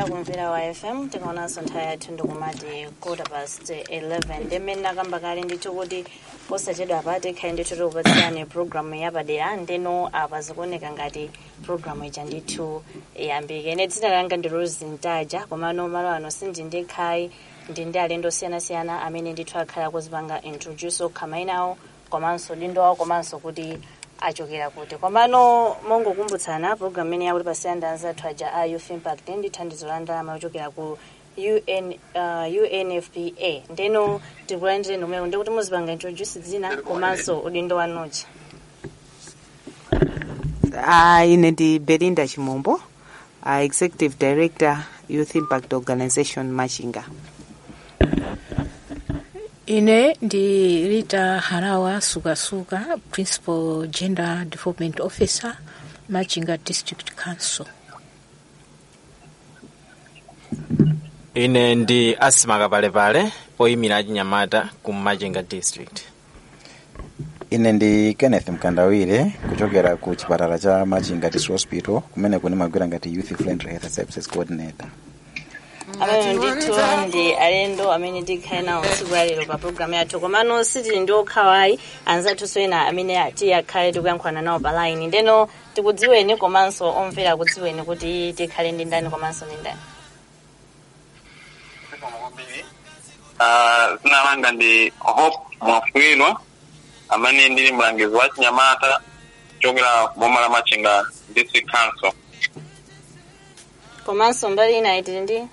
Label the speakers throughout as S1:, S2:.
S1: kumvera wa fm tikaonanso nthawi yathu ndikumati quarter past 11 ndimene nakamba kale ndithu kuti posachedwa apa tikhale ndithu tikupatsirani programu yapadera ndeno apa zikuoneka ngati programu ija ndithu yambike ine dzina langa ndi rose ntaja komano malo ano sindi ndikhayi ndi ndi alendo osiyanasiyana amene ndithu akhala kuzipanga introduce okha mayina awo komanso dindo awo komanso kuti achokera kuti komano mongokumbutsana program imene yakuti pasiyanda anzathu aja a youth impact ndi thandizo la ndalama yochokera ku UN, uh, unfpa ndeno tikulandire nomwewo ndikuti muzipanga introduce dzina komanso udindo wanuchi
S2: Uh, ine ndi belinda chimombo uh, executive director youth impact organization machinga
S3: ine ndi rita harawa sukasuka principal gender development officer machinga district council
S4: ine ndi asima kapalepale oyimira achinyamata ku machinga district
S5: ine ndi kenneth mkandawire kuchokera ku chipatala cha machinga district hospital kumene kuni magwira ngati youth friendly health services coordinator
S1: amene ndithu ndi alendo amene tikhale nawo tsiku lalero pa programu yathu komano sitili ndi okhawayi anzathu ena amene ati akhale tikuyankhulana nawo pa line ndeno tikudziweni komanso omvera akudziweni kuti tikhale ndi ndani komanso ndi ndani
S6: Ah, dzina langa ndi hope mwafulilwa amene ndili mlangizi wa chinyamata kuchokera boma la machinga district council
S1: komanso mbali ina itili ndi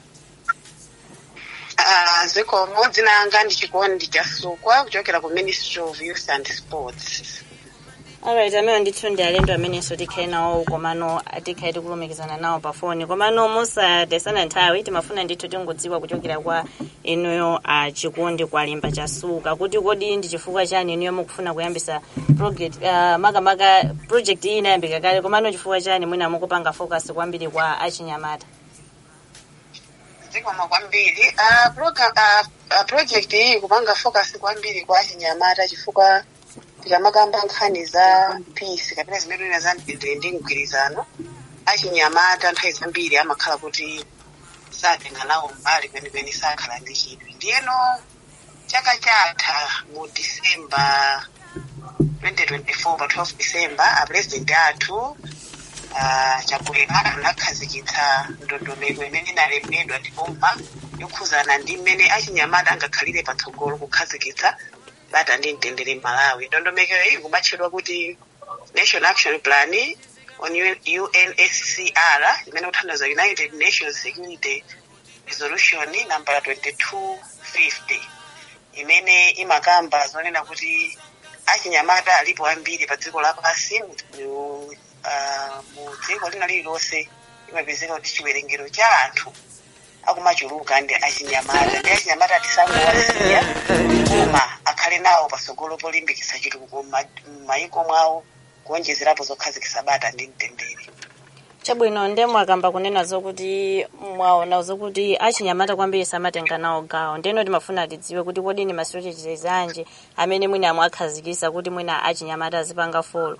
S7: Ah, zikomo dzina langa ndi chikondi cha sukwa kuchokera ku ministry of youth and sports
S1: alright amene ndithu ndi alendo amenenso tikhale nawo komano tikhale tikulumikizana nawo pa foni komano musatesana nthawi timafuna ndithu tingodziwa kuchokera kwa inuyo a chikondi kwa limba cha suka kuti kodi ndi chifukwa chani inuyo mukufuna kuyambisa project uh, makamaka project iyi inayambika kale komano chifukwa chani mwina mukupanga focus kwambiri kwa achinyamata
S7: zikomo kwambiri Ah, program ah, ah, project iyi kupanga focus kwambiri kwa achinyamata chifukwa tikamakamba nkhani za peace kapena zimene ina za mtendere ndi mgwirizano achinyamata nthawi zambiri amakhala kuti satenga nawo mbali kwenikweni sakhala ndi chidwi ndiyeno chaka chatha mu disemba 2024 pa 12 disemba apresident athu ah, chakwera anakhazikitsa ndondomeko imene inalembedwa ndi boma yokhuzana ndi mmene achinyamata angakhalire patsogolo kukhazikitsa bata ndi mtendere malawi ndondomeko iyi kumatchedwa kuti national action plan on unscr imene kuthandiza united nations security resolution number 2250 imene imakamba zonena kuti achinyamata alipo ambiri pa dziko lapansi mu ah, mu dziko lina lililonse imapezeka kuti chiwerengero cha anthu akumachuluka ndi achinyamata ndi achinyamata tisangowasiya koma akhale nawo patsogolo polimbikitsa chitukuko m'mayiko mwawo kuonjezerapo zokhazikitsa bata ndi mtendere
S1: chabwino nde mwakamba kunena zokuti mwaona zokuti achinyamata kwambiri samatenga nawo gawo ndeno timafuna tidziwe kuti kodi ni ma strategies anji amene mwina mwakhazikisa kuti mwina achinyamata azipanga folo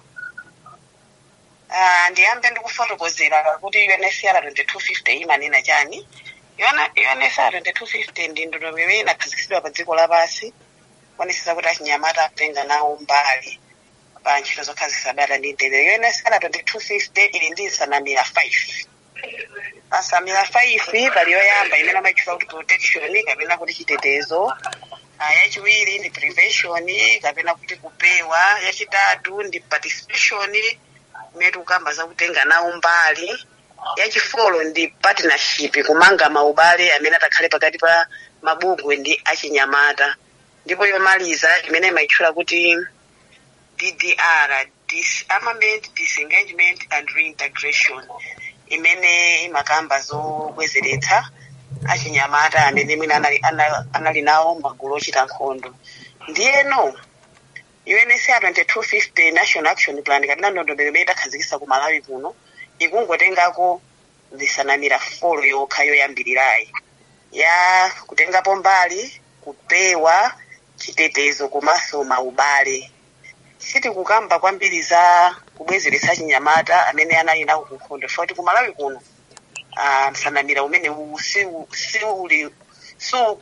S7: Ah, ndiyambe ndikufotokozera kuti UNHCR 2250 imanena chani Yona- UNHCR 2250 ndi ndondomeko imene inakhazikitsidwa pa dziko lapansi kuonetsetsa kuti achinyamata atenga nawo mbali pa ntchito zokhazikitsa bata ndi mtendere UNHCR 2250 ili ndi nsanamira 5 pa nsanamira 5 pali yoyamba imene amayitchula kuti protection kapena kuti chitetezo Ah, yachiwiri ndi prevention kapena kuti kupewa yachitatu ndi participation imene tikukamba zakutenga nawo mbali yachifolo ndi partnership kumanga maubale amene atakhale pakati pa mabungwe ndi achinyamata ndipo yomaliza imene imayitchula kuti ddr disarmament disengagement and reintegration imene imakamba zobwezeretsa achinyamata amene mwina anali, anali, anali nawo magulu ochita nkhondo ndiyeno UNHCR 2250 National Action Plan kapena ndondomeko imene takhazikitsa ku Malawi kuno ikungotengako nsanamira folo yokha yoyambirirayi ya kutengapo mbali kupewa chitetezo komanso maubale sitikukamba kwambiri za kubwezeretsa achinyamata amene anali nawo ku nkhondo chifukwa kuti ku Malawi kuno uh, msanamira umene uwu si- siuli su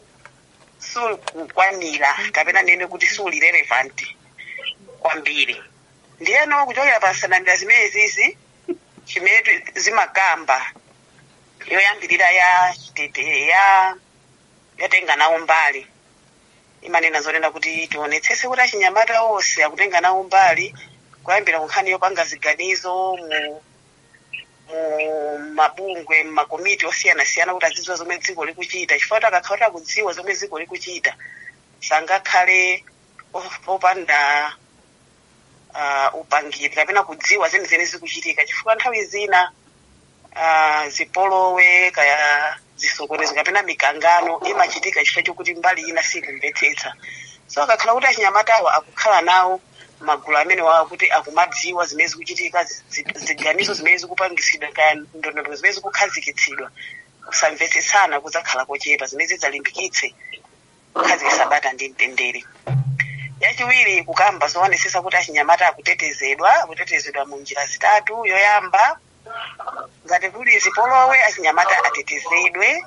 S7: sukukwanira kapena nene kuti suli relevant kwambiri ndiyeno kuchokera pa nsanamira zimene zizi chimene tu- zimakamba yoyambirira ya chitete ya yatenga nawo mbali imanena zonena kuti tionetsese kuti achinyamata onse akutenga nawo mbali kuyambira kunkhani yopanga ziganizo mu mu mabungwe makomiti osiyanasiyana kuti azidziwa zomwe dziko likuchita chifukwa kuti akakhala kuti akudziwa zomwe dziko likuchita sangakhale o- opanda uh, upangiri kapena kudziwa zenizeni zikuchitika chifukwa nthawi zina uh, zipolowe kaya zisokonezo kapena mikangano imachitika chifukwa chokuti mbali ina sikumvetsetsa so akakhala kuti achinyamatawa akukhala nawo magulu amene wawo kuti akumadziwa zimene zikuchitika zi- zi- ziganizo zimene zikupangisidwa kaya ndondomeko zimene zikukhazikitsidwa kusamvetsetsana kudzakhala kochepa zimene zidzalimbikitse kukhazikitsa bata ndi mtendere yachiwiri kukamba zoonetsesa kuti achinyamata akutetezedwa akutetezedwa mu njira zitatu yoyamba ngati kuli zipolowe achinyamata atetezedwe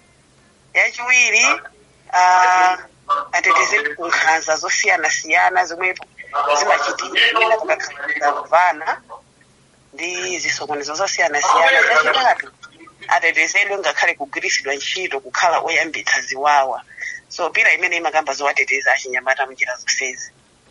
S7: yachiwiri uh, atetezedwe ku nkhanza zosiyanasiyana zomwe zimachitika pakakhala kuvana ndi zisokonezo zosiyanasiyana chachitatu atetezedwe ngakhale kugwiritsidwa ntchito kukhala oyambitsa ziwawa so pira imene imakamba zowateteza achinyamata munjira zonsezi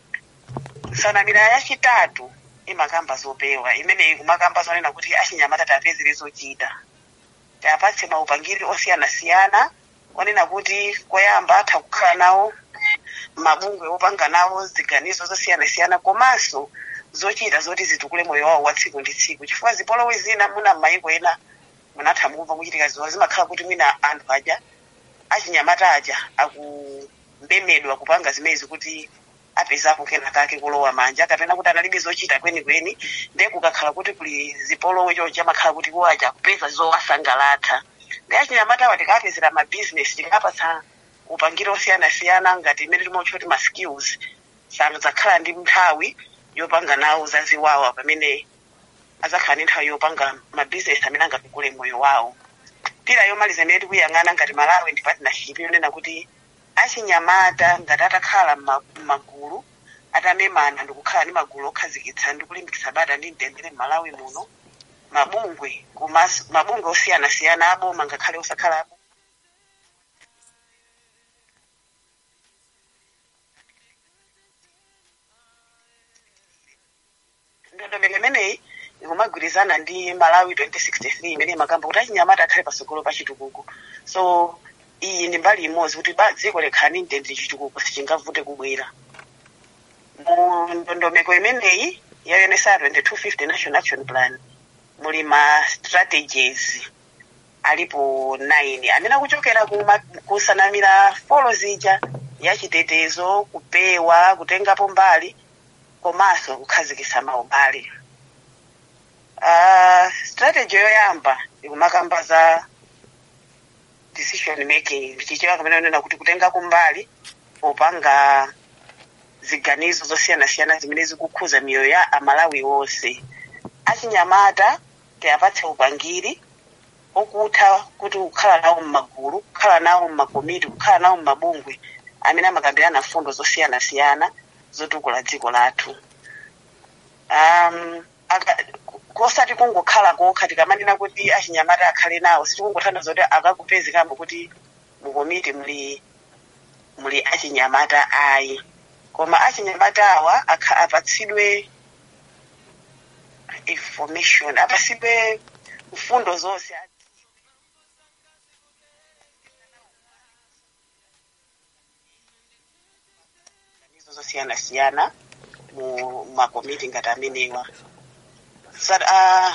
S7: nsanamira yachitatu imakamba zopewa imene ikumakamba zonena kuti achinyamata tapezere zochita tapatse maupangiri osiyanasiyana onena kuti koyamba atha kukhala nawo mabungwe opanga nawo ziganizo zosiyanasiyana komanso zochita zoti zitukule moyo wawo wa tsiku ndi tsiku chifukwa zipolowe zina muna m'mayiko ena munatha mukumva muchitika ziwa zimakhala kuti mwina anthu aja achinyamata aja akubemedwa kupanga zimezi kuti apezapo kena kake kulowa manja kapena kuti analibe zochita kwenikweni nde kukakhala kuti kuli zipolowe chocha amakhala kuti iwo aja akupeza zowasangalatsa ndi achinyamata awa tikapezera mabizinesi tikapatsa upangiri osiyanasiyana ngati imene timotcha kuti ma skills sadzakhala ndi nthawi yopanga nawo zaziwawa pamene azakhala ndi nthawi yopanga mabizinesi amene angakule moyo wawo pira yomaliza imene tikuyang'ana ngati malawi ndi partnership yonena kuti achinyamata ngati atakhala mma- m'magulu atamemana ndikukhala ndi magulu okhazikitsa ndi kulimbikitsa bata ndi mtendere m'malawi muno mabungwe komanso mabungwe osiyanasiyana aboma ngakhale osakhala abo ndondomeko imeneyi ikumagwirizana ndi malawi 2063 imene imakamba kuti achinyamata akhale patsogolo pa chitukuko so iyi ndi mbali imodzi kuti ba dziko likhala ndi mtendere chitukuko sichingavute kubwera mu ndondomeko imeneyi ya UNSR 2250 national action plan muli ma strategies alipo 9 amene akuchokera kuma- kusanamira folo zija yachitetezo kupewa kutengapo mbali komanso kukhazikitsa maubale uh, strategy yoyamba ikumakamba za decision making chichewa kamene onena kuti kutengako mbali popanga ziganizo zosiyanasiyana zimene zikukhuza miyoyo ya amalawi wonse achinyamata tiyapatse upangiri okutha kuti kukhala nawo mmagulu kukhala nawo mmakomiti kukhala nawo mmabungwe amene amakambirana fundo zosiyanasiyana zotukula dziko lathu um, aka- kosati kungokhala kokha tikamanena kuti achinyamata akhale nawo sitikungothandiza kuti akakupezi kambo kuti mukomiti muli muli achinyamata ayi koma achinyamata awa akha- apatsidwe information apatsidwe mfundo zonse izo zosiyanasiyana mu makomiti ngati amenewa Sa- ah,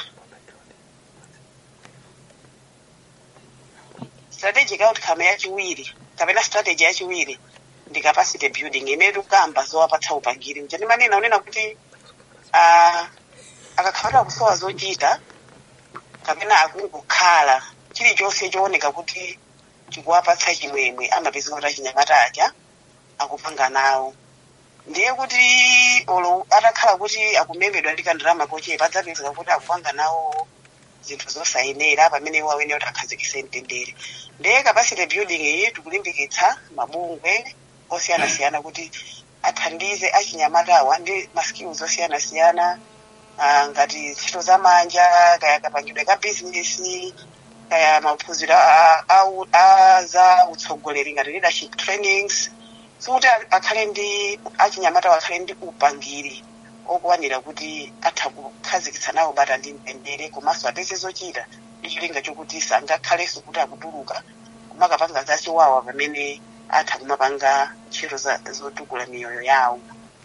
S7: strategic outcome yachiwiri kapena strategy yachiwiri ndi capacity building imene tikukamba zowapatsa upangiri mja ndimanena unena kuti ah, akakhala akusowa zochita kapena akungokhala chilichonse chooneka kuti chikuwapatsa chimwemwe amapeza kuti achinyamata aja akupanga nawo ndiye kuti olo atakhala kuti akumemedwa ndi kandalama kochepa adzapezeka kuti akupanga nawo zinthu zosayenera pamene iwo awene kuti akhazikise mtendere ndiye capacity building iyi tikulimbikitsa mabungwe osiyanasiyana kuti athandize achinyamatawa ndi maskills osiyanasiyana ah, ngati ntchito za manja kaya kapangidwe ka bizinesi kaya maphunziro a- a- a za utsogoleri ngati leadership trainings sokuti akhale ndi achinyamata akhale ndi upangiri okwanira kuti atha kukhazikitsa nawo bata ndi mtendere komanso apeze zochita ndi cholinga chokuti sangakhalenso kuti akutuluka kumakapanga zachiwawa pamene atha kumapanga ntchito za- zotukula miyoyo yawo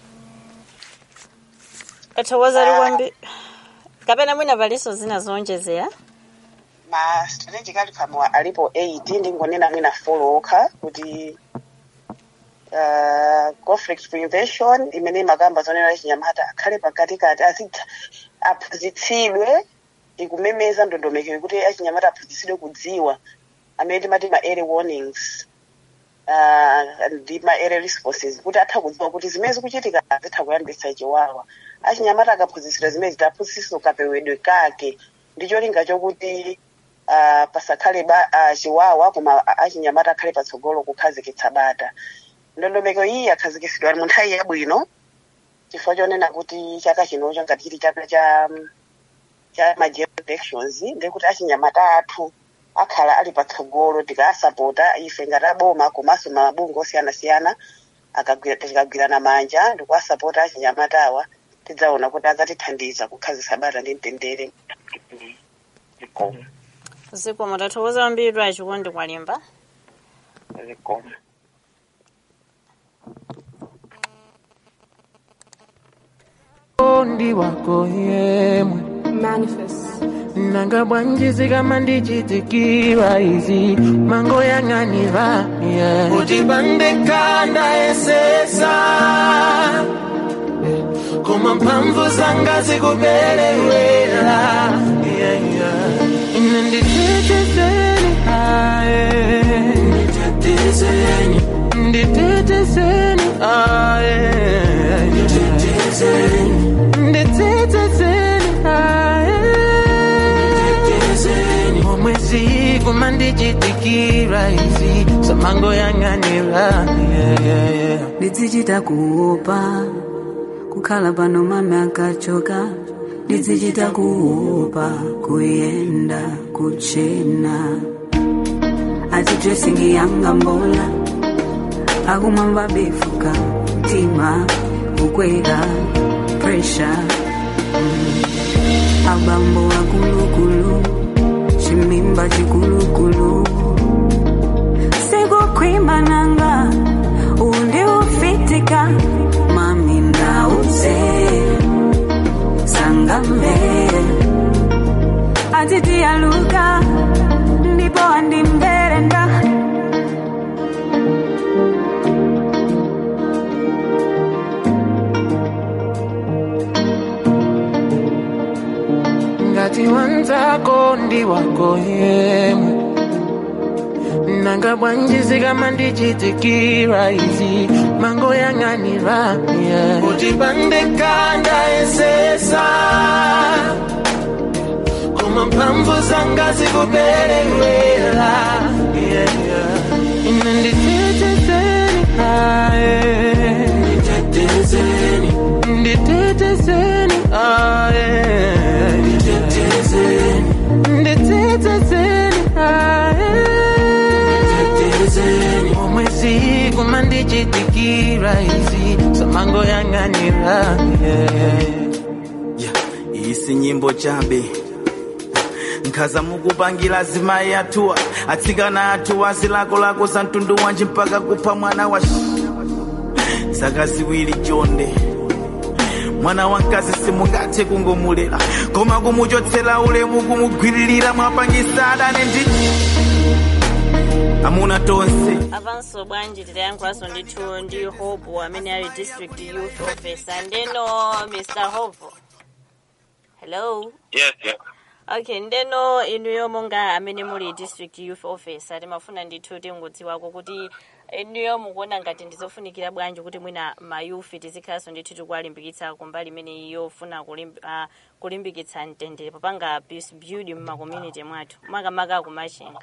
S1: kathokoza likwambi kapena mwina paliso zina zonjezera
S7: ma strategically pamwe alipo 8 ndingonena mwina folo okha kuti uh, conflict prevention imene imakamba zonena chinyamata akhale pakatikati azitha aphunzitsidwe ikumemeza ndondomeko kuti achinyamata aphunzitsidwe kudziwa amene timati ma early warnings uh, ndi ma early responses kuti atha kudziwa kuti zimene zikuchitika zitha kuyambitsa chiwawa achinyamata akaphunzitsidwa zimene zitaphunzitsidwa kapewedwe kake ndi cholinga chokuti uh, pasakhale ba uh, chiwawa koma achinyamata akhale patsogolo kukhazikitsa bata ndondomeko iyi yakhazikitsidwa mu nthawi yabwino chifukwa chonena kuti chaka chinocho ngati chili chaka cha cha ma general elections ndekuti achinyamata athu akhala ali patsogolo tikaasapota ife ngati aboma komanso mabungwe osiyanasiyana akagwira- tikagwirana manja ndikuasapota achinyamatawa tidzaona kuti adzatithandiza kukhazikitsa bata ndi mtendere zikomo
S1: zikomo tathokoza kwambiri achikondi kwalimba
S7: zikomo
S8: ndi wako yemwe nanga bwanjizi kama ndichitikira izi mango yang'anira yeah. kuti pandekanda esesa koma mphamvu zanga zikuperewera yeah, yeah. ine nditetezeni aye nditetezeni nditetezeni aye nditetezeni nditetezeni aye omwezi kuma ndichitikira izi samango yang'anira yeah, yeah, yeah.
S9: ndidzichita kuopa kukhala pano mame akachoka ndidzichita kuopa kuyenda kuchena ati dresingi yanga mbola akumwamba befuka mtima kukwera presha mm. abambo akulukulu chimimba chikulukulu sikukhwimbananga undi ufitika mami ndauze sangambe atitiyaluka ndipo andimberenda
S8: ngati wanzako ndi wako yemwe nanga bwanjizi kama ndichitikira izi mango yang'anira yeah. kuti pandekanda esesa koma mphamvu zanga zikuperewera yeah, yeah. ine nditetezeni aye nditetezeni nditetezeni aye nditetezeni nditetezeni aye nditetezeni omwezi kuma ndichitikira izi samango yang'anira yeah.
S10: iyi si nyimbo chabe nkhaza mukupangira azimayi athuwa atsikana athuwa zilakolako za mtundu wanji mpaka kupha mwana wa sh- zaka ziwiri chonde mwana wamkazi simungathe kungomulera koma kumuchotsera ulemu kumugwiririra mwapangisa adane ndi amuna tonse
S1: apanso bwanji titayankhulanso ndithu ndi hope amene ali district youth officer ndeno mr hope hello
S6: yes yes
S1: okay ndeno inuyo monga amene muli district youth officer timafuna ndithu tingodziwako kuti inuyo mukuona ngati ndizofunikira bwanji kuti mwina mayufi tizikhalanso ndithu tikuwalimbikitsa kumbali imene yofuna kulimb- ah, kulimbikitsa mtendere popanga peace building mmakommunity mwathu makamaka kumachinga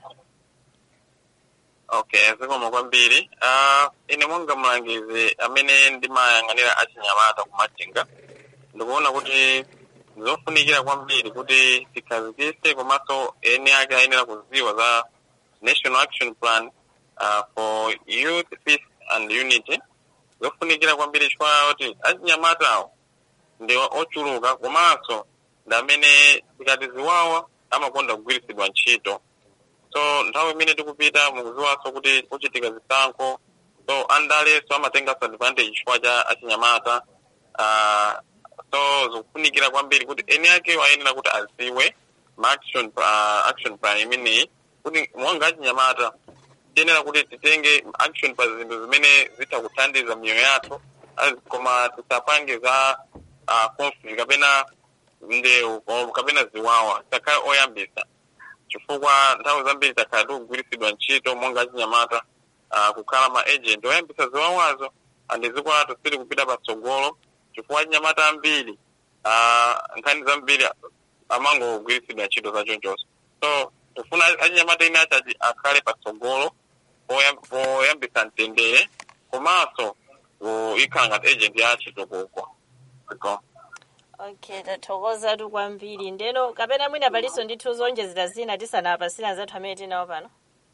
S6: okay zikomo kwambiri uh, ine monga mlangizi amene ndimayang'anira achinyamata kumachinga ndikuona kuti zofunikira kwambiri kuti tikhazikise komanso eni ake ayenera kuziwa za national action plan uh, for youth peace and unity zofunikira kwambiri chifukwa kuti achinyamatawo ndi ochuluka komanso ndi amene tikati ziwawa amakonda kugwiritsidwa ntchito so nthawi imene tikupita mukuziwanso kuti kuchitika zisankho so andaleso amatenganso advantage chifukwa cha achinyamata uh, so zikufunikira kwambiri kuti eni ake ayenera kuti aziwe ma action, uh, action plan imeneyi kuti monga achinyamata tiyenera kuti titenge action pa zinthu zimene zitha kuthandiza miyoyo yathu az- koma tisapange za uh, conflict kapena ndewu ko- kapena ziwawa tisakhale oyambisa chifukwa nthawi zambiri takhala tikugwiritsidwa ntchito monga achinyamata uh, kukhala ma agent oyambisa ziwawazo andi dziko lathu sili kupita patsogolo chifukwa achinyamata ambiri uh, nkhani zambiri amangogwiritsidwa ntchito zachonchoso so tifuna achinyamata ine achachi akhale patsogolo poyam- poyambisa mtendere komanso ikhala ngati agent ya chitukuko Ziko.
S1: okay tathokozatu kwambiri ndeno kapena mwina palinso ndithu zonjezera zina tisanapasire anzathu amene tinawo pano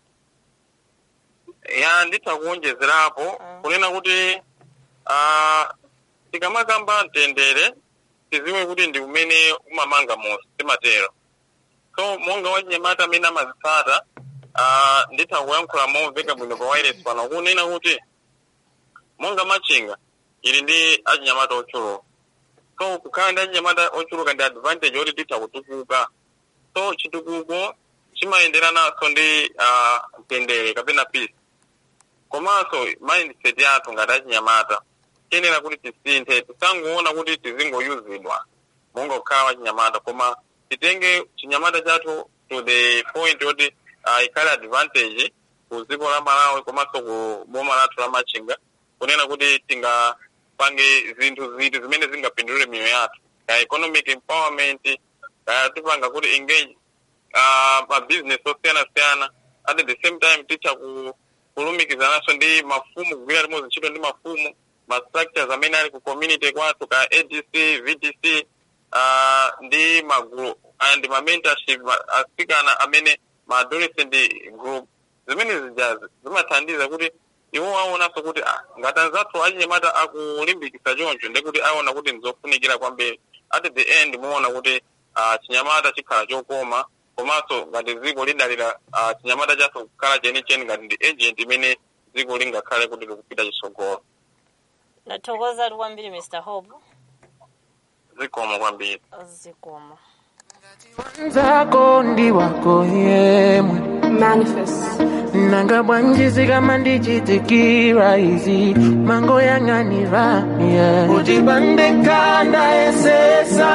S6: ya nditha kuwonjezerapo kunena kuti ah, tikamakamba mtendere tiziwe kuti ndi umene umamanga mosi timatero so monga wachinyamata amene amazitsata ah, nditha kuyankhula momveka bwino pa wireless pano kunena kuti monga machinga ili ndi achinyamata ochuluka so kukhala ndi achinyamata ochuluka ndi advantage yoti titha kutukuka so chitukuko chimayenderananso ndi ah, mtendere kapena peace komanso mindset yathu ngati achinyamata tiyenera kuti tisinthe tisangoona kuti tizingoyuzidwa monga kukhala wachinyamata koma titenge chinyamata chathu to the point yoti uh, ikhale advantage ku dziko la malawi komanso ku boma lathu la machinga kunena kuti tingapange zinthu ziti zimene zingapindulire miyoyo yathu ka economic empowerment kaya tipanga kuti engage uh, mabusiness osiyanasiyana at the same time titha ku kulumikizananso ndi mafumu kugwira limodzi ntchito ndi mafumu ma structures amene ali ku community kwathu ka adc vdc uh, ndi magulu and ma mentorship ma- asikana amene ma adolescent group zimene zijazi zimathandiza kuti iwo aonanso kuti ah, ngati anzathu achinyamata akulimbikisa choncho ndekuti aona kuti ndizofunikira kwambiri at the end muona kuti uh, chinyamata chikhala chokoma komanso ngati dziko lidalira uh, chinyamata chathu kukhala chenicheni ngati ndi agent imene dziko lingakhale kuti likupita chitsogolo
S1: tathokozatu kwambiri mr hope
S6: zikomo kwambiri
S1: zikomo
S8: nzako ndi wako yemwe nanga bwanjizi kama ndichitikira izi mango yang'anira yeah. kuti pandekanda esesa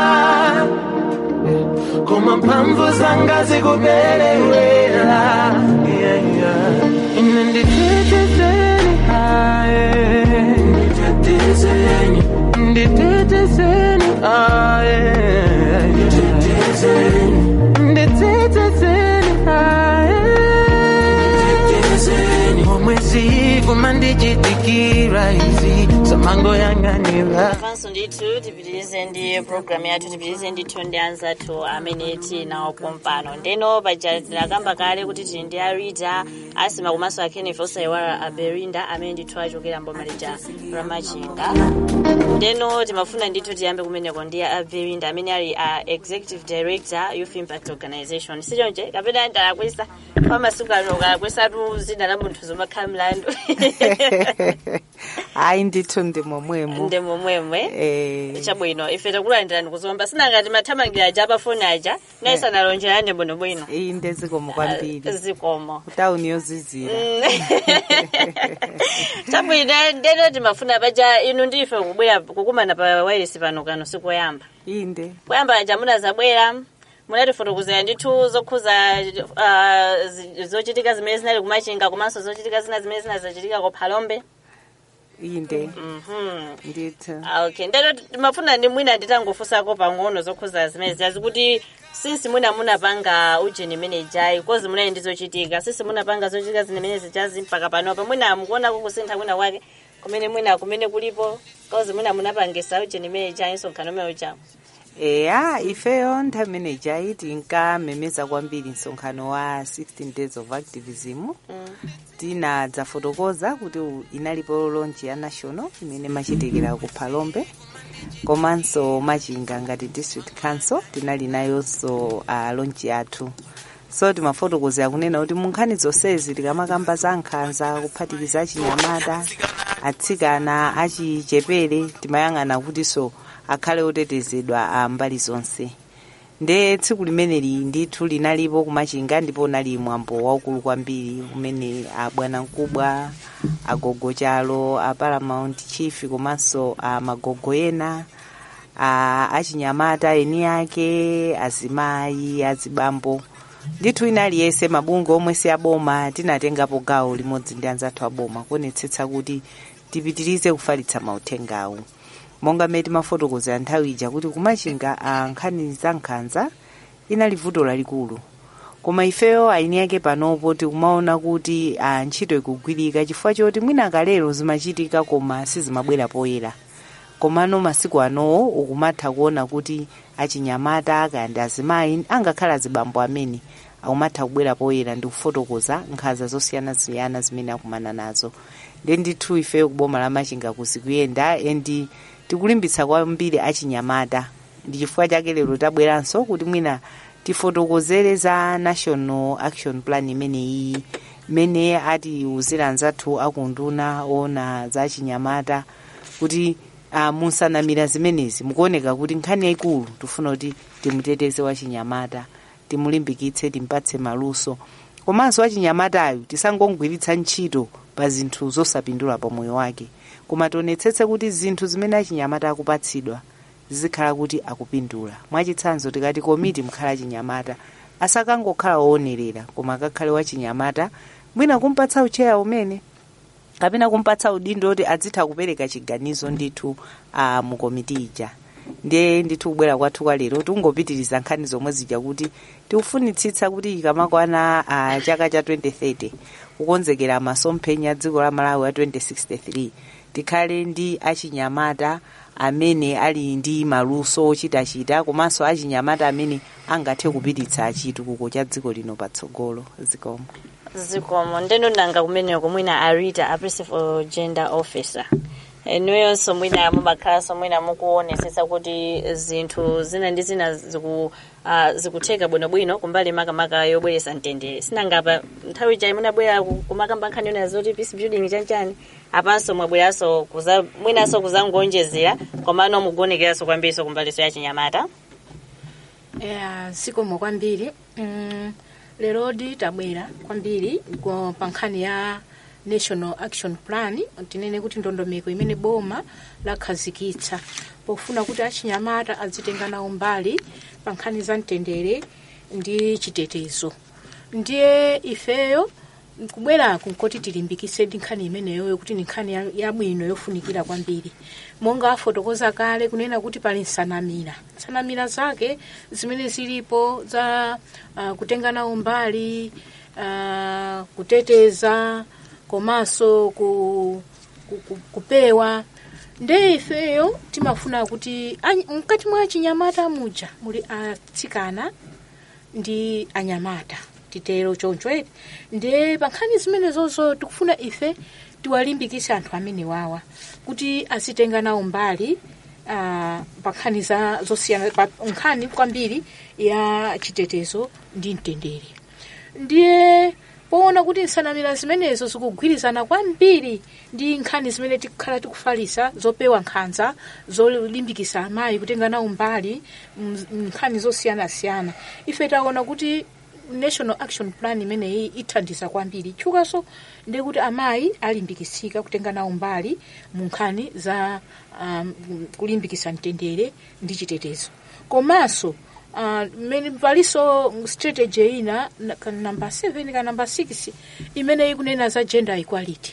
S8: koma mphamvu zanga zikuperewera yeah, yeah. ine nditetezeni aye nditetezeni nditetezeni aye nditetezeni nditetezeni aye omwezi kuma ndichitikira izi samango yang'anira
S1: avanso ndithu tipitirize ndi programu yathu tipitirize ndithu ndi anzathu amene tinawo pompano ndeno paja tinakamba kale kuti tili ndi arita asima komanso akenneth osayiwala aberinda amene ndithu achokera mboma lija ramachinga ndeno timafuna ndithu tiyambe kumeneko ndi aberinda amene ali a executive director youth impact organization sichonje kapena ndalakwisa pamasiku ano ukalakwesatu zina la munthu zomakhala mlandu
S2: hayi ndithu ndi momwemo
S1: ndi momwemwe
S2: eh
S1: chabwino ife takulandirani kuzomba sinangati mathamangira aja apafoni aja naye sanalonjerane bwinobwino
S2: iyi ndezikomo kwambiri
S1: zikomo
S2: kutawuni yozizira
S1: chabwino ndeno timafuna paja inu ndife kubwera kukumana pa wairesi pano kano sikoyamba
S2: inde
S1: kuyamba aja munazabwera munatifotokozera ndithu zokhuza ah, zi- zochitika zimene zinali kumachinga komanso zochitika zina zimene zinazachitika ku phalombe
S2: inde
S1: Mhm.
S2: ndithu
S1: Ah, okay ndero mafuna ndi mwina nditangofunsako pang'ono zokhuza zimene ziyazi kuti sinsi mwina munapanga ujeni menejayi kozi munali ndi zochitika sinsi munapanga zochitika zimene zijazi mpaka panopa mwina mukuonako kusintha mwina wake kumene mwina kumene kulipo kozi mwina munapangisa ujeni menejayi nsonkhano umene ujawo
S2: eya ifeyo nthawi imenejayi tinkamemeza kwambiri msonkhano wa 16 days of activism tinadzafotokoza kuti u- inalipo lonji ya national imene machitikira ku phalombe komanso machinga ngati district council tinali nayonso uh, lonji yathu so timafotokozera kunena kuti munkhani zonsezi tikamakamba za nkhanza kuphatikiza achinyamata atsikana achichepere timayang'ana kutinso akhale otetezedwa a mbali zonse nde tsiku limeneli ndithu linalipo kumachinga ndipo unali mwambo waukulu kwambiri umene abwanamkubwa agogo chalo a paramount chief komanso a magogo ena a achinyamata eni ake azimayi azibambo ndithu inali yese mabungwe omwe si aboma tinatengapo gawo limodzi ndi anzathu aboma kuonetsetsa kuti tipitirize kufalitsa mauthengawo monga mmene timafotokozera nthawi ija kuti kumachinga a nkhani za nkhanza inali vuto lalikulu koma ifeyo aini yake panopo tikumaona kuti a ntchito ikugwirika chifukwa choti mwina kalero zimachitika koma sizimabwera poyera komano masiku anowo ukumatha kuona kuti achinyamata kandi azimayi angakhala azibambo amene akumatha kubwera poyera ndi kufotokoza nkhanza zosiyanasiyana zimene akumana nazo ndi ndithu ifeyo kuboma la machinga kuzikuyenda endi tikulimbitsa kwambiri achinyamata ndi chifukwa chake lero tabweranso kuti mwina tifotokozere za national action plan imeneyi imene atiwuzira anzathu akunduna ona za achinyamata kuti uh, musanamira zimenezi mukuoneka kuti nkhani yayikulu tifuna kuti timuteteze wachinyamata timulimbikitse timpatse maluso komanso wachinyamatayo tisangongwiritsa ntchito pa zinthu zosapindula pa moyo wake koma tionetsetse kuti zinthu zimene achinyamata akupatsidwa zizikhala kuti akupindula mwachitsanzo tikati komiti mkhala achinyamata asakangokhala woonerera koma akakhale wachinyamata mwina kumpatsa ucheya umene kapena kumpatsa udindo kuti adzitha kupereka chiganizo ndithu uh, mu komiti ija ndiye ndithu kubwera kwathu kwa lero tingopitiriza nkhani zomwe zija kuti tikufunitsitsa kuti ikamakwana uh, chaka cha 2030 kukonzekera masomphenya a dziko la malawi a 2063 tikhale ndi achinyamata amene ali ndi maluso ochitachita komanso achinyamata amene angathe kupititsa chitukuko cha dziko lino patsogolo zikomo
S1: zikomo ndeno nanga kumeneko mwina arita a principal gender officer enuyonso mwina mumakhalanso mwina mukuonesetsa kuti zinthu zina ndi zina ziku uh, zikutheka bwinobwino kumbali makamaka yobweretsa mtendere sinangapa nthawi ija munabwera ku- kumakamba nkhani yona zoti peace building chanchani apanso mwabweranso kuza mwinanso kuzangonjezera komano mukuonekeranso kwambiriso kumbaliso ya chinyamata
S3: Yeah, zikomo kwambiri mm, lerodi tabwera kwambiri kwa- pa nkhani ya national action plan tinene kuti ndondomeko imene boma lakhazikitsa pofuna kuti achinyamata azitenga nawo mbali pa nkhani za mtendere ndi chitetezo ndiye ifeyo kubweraku nkoti tilimbikitse ndi nkhani imeneyo kuti ni nkhani ya- yabwino yofunikira kwambiri monga afotokoza kale kunena kuti pali nsanamira nsanamira zake zimene zilipo za uh, kutenga nawo mbali uh, kuteteza komanso ku, ku, ku, kupewa nde ifeyo timafuna kuti any- mkati mwa chinyamata muja muli atsikana ndi anyamata titero choncho eti ndiye pa nkhani zimenezozo tikufuna ife tiwalimbikise anthu amene wawa kuti azitenga nawo mbali uh, pa nkhani za zosiyana pa nkhani kwambiri ya chitetezo ndi mtendere ndiye poona kuti nsanamira zimenezo zikugwirizana kwambiri ndi nkhani zimene tikhala tikufalisa zopewa nkhanza zolimbikisa amayi kutenga nawo mbali m- nkhani zosiyanasiyana ife taona kuti national action plan imeneyi ithandiza kwambiri tchukaso ndiye kuti amayi alimbikitsika kutenga nawo mbali mu nkhani za um, kulimbikisa mtendere ndi chitetezo komanso uh, mmene palinso strategy ina na- ka namba 7 ka namba 6 imene ikunena za gender equality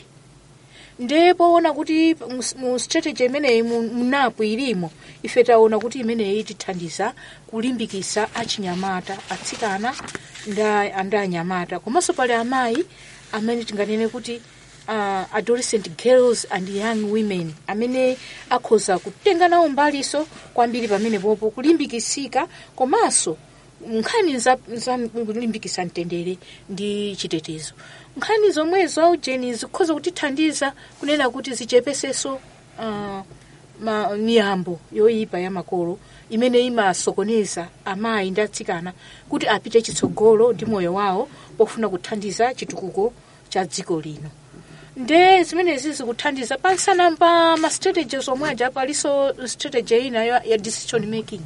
S3: nde poona kuti mu- mu strategy imeneyi mu- munapo ilimo ife taona kuti imeneyi itithandiza kulimbikisa achinyamata atsikana nda ndi anyamata komanso pali amayi amene tinganene kuti uh, adolescent girls and young women amene akhoza kutenga nawo mbaliso kwambiri pamene popo kulimbikisika komanso nkhani za, za kulimbikisa mtendere ndi chitetezo nkhani zomwezo aujeni zikhoza kutithandiza kunena kuti zichepeseso uh, ma, miyambo yoyipa ya makolo imene imasokoneza amayi ndi atsikana kuti apite chitsogolo ndi moyo wawo pofuna kuthandiza chitukuko cha dziko lino nde zimenezi zikuthandiza pansana pa ma strategies omwe aja palinso strategy ina ya, ya decision making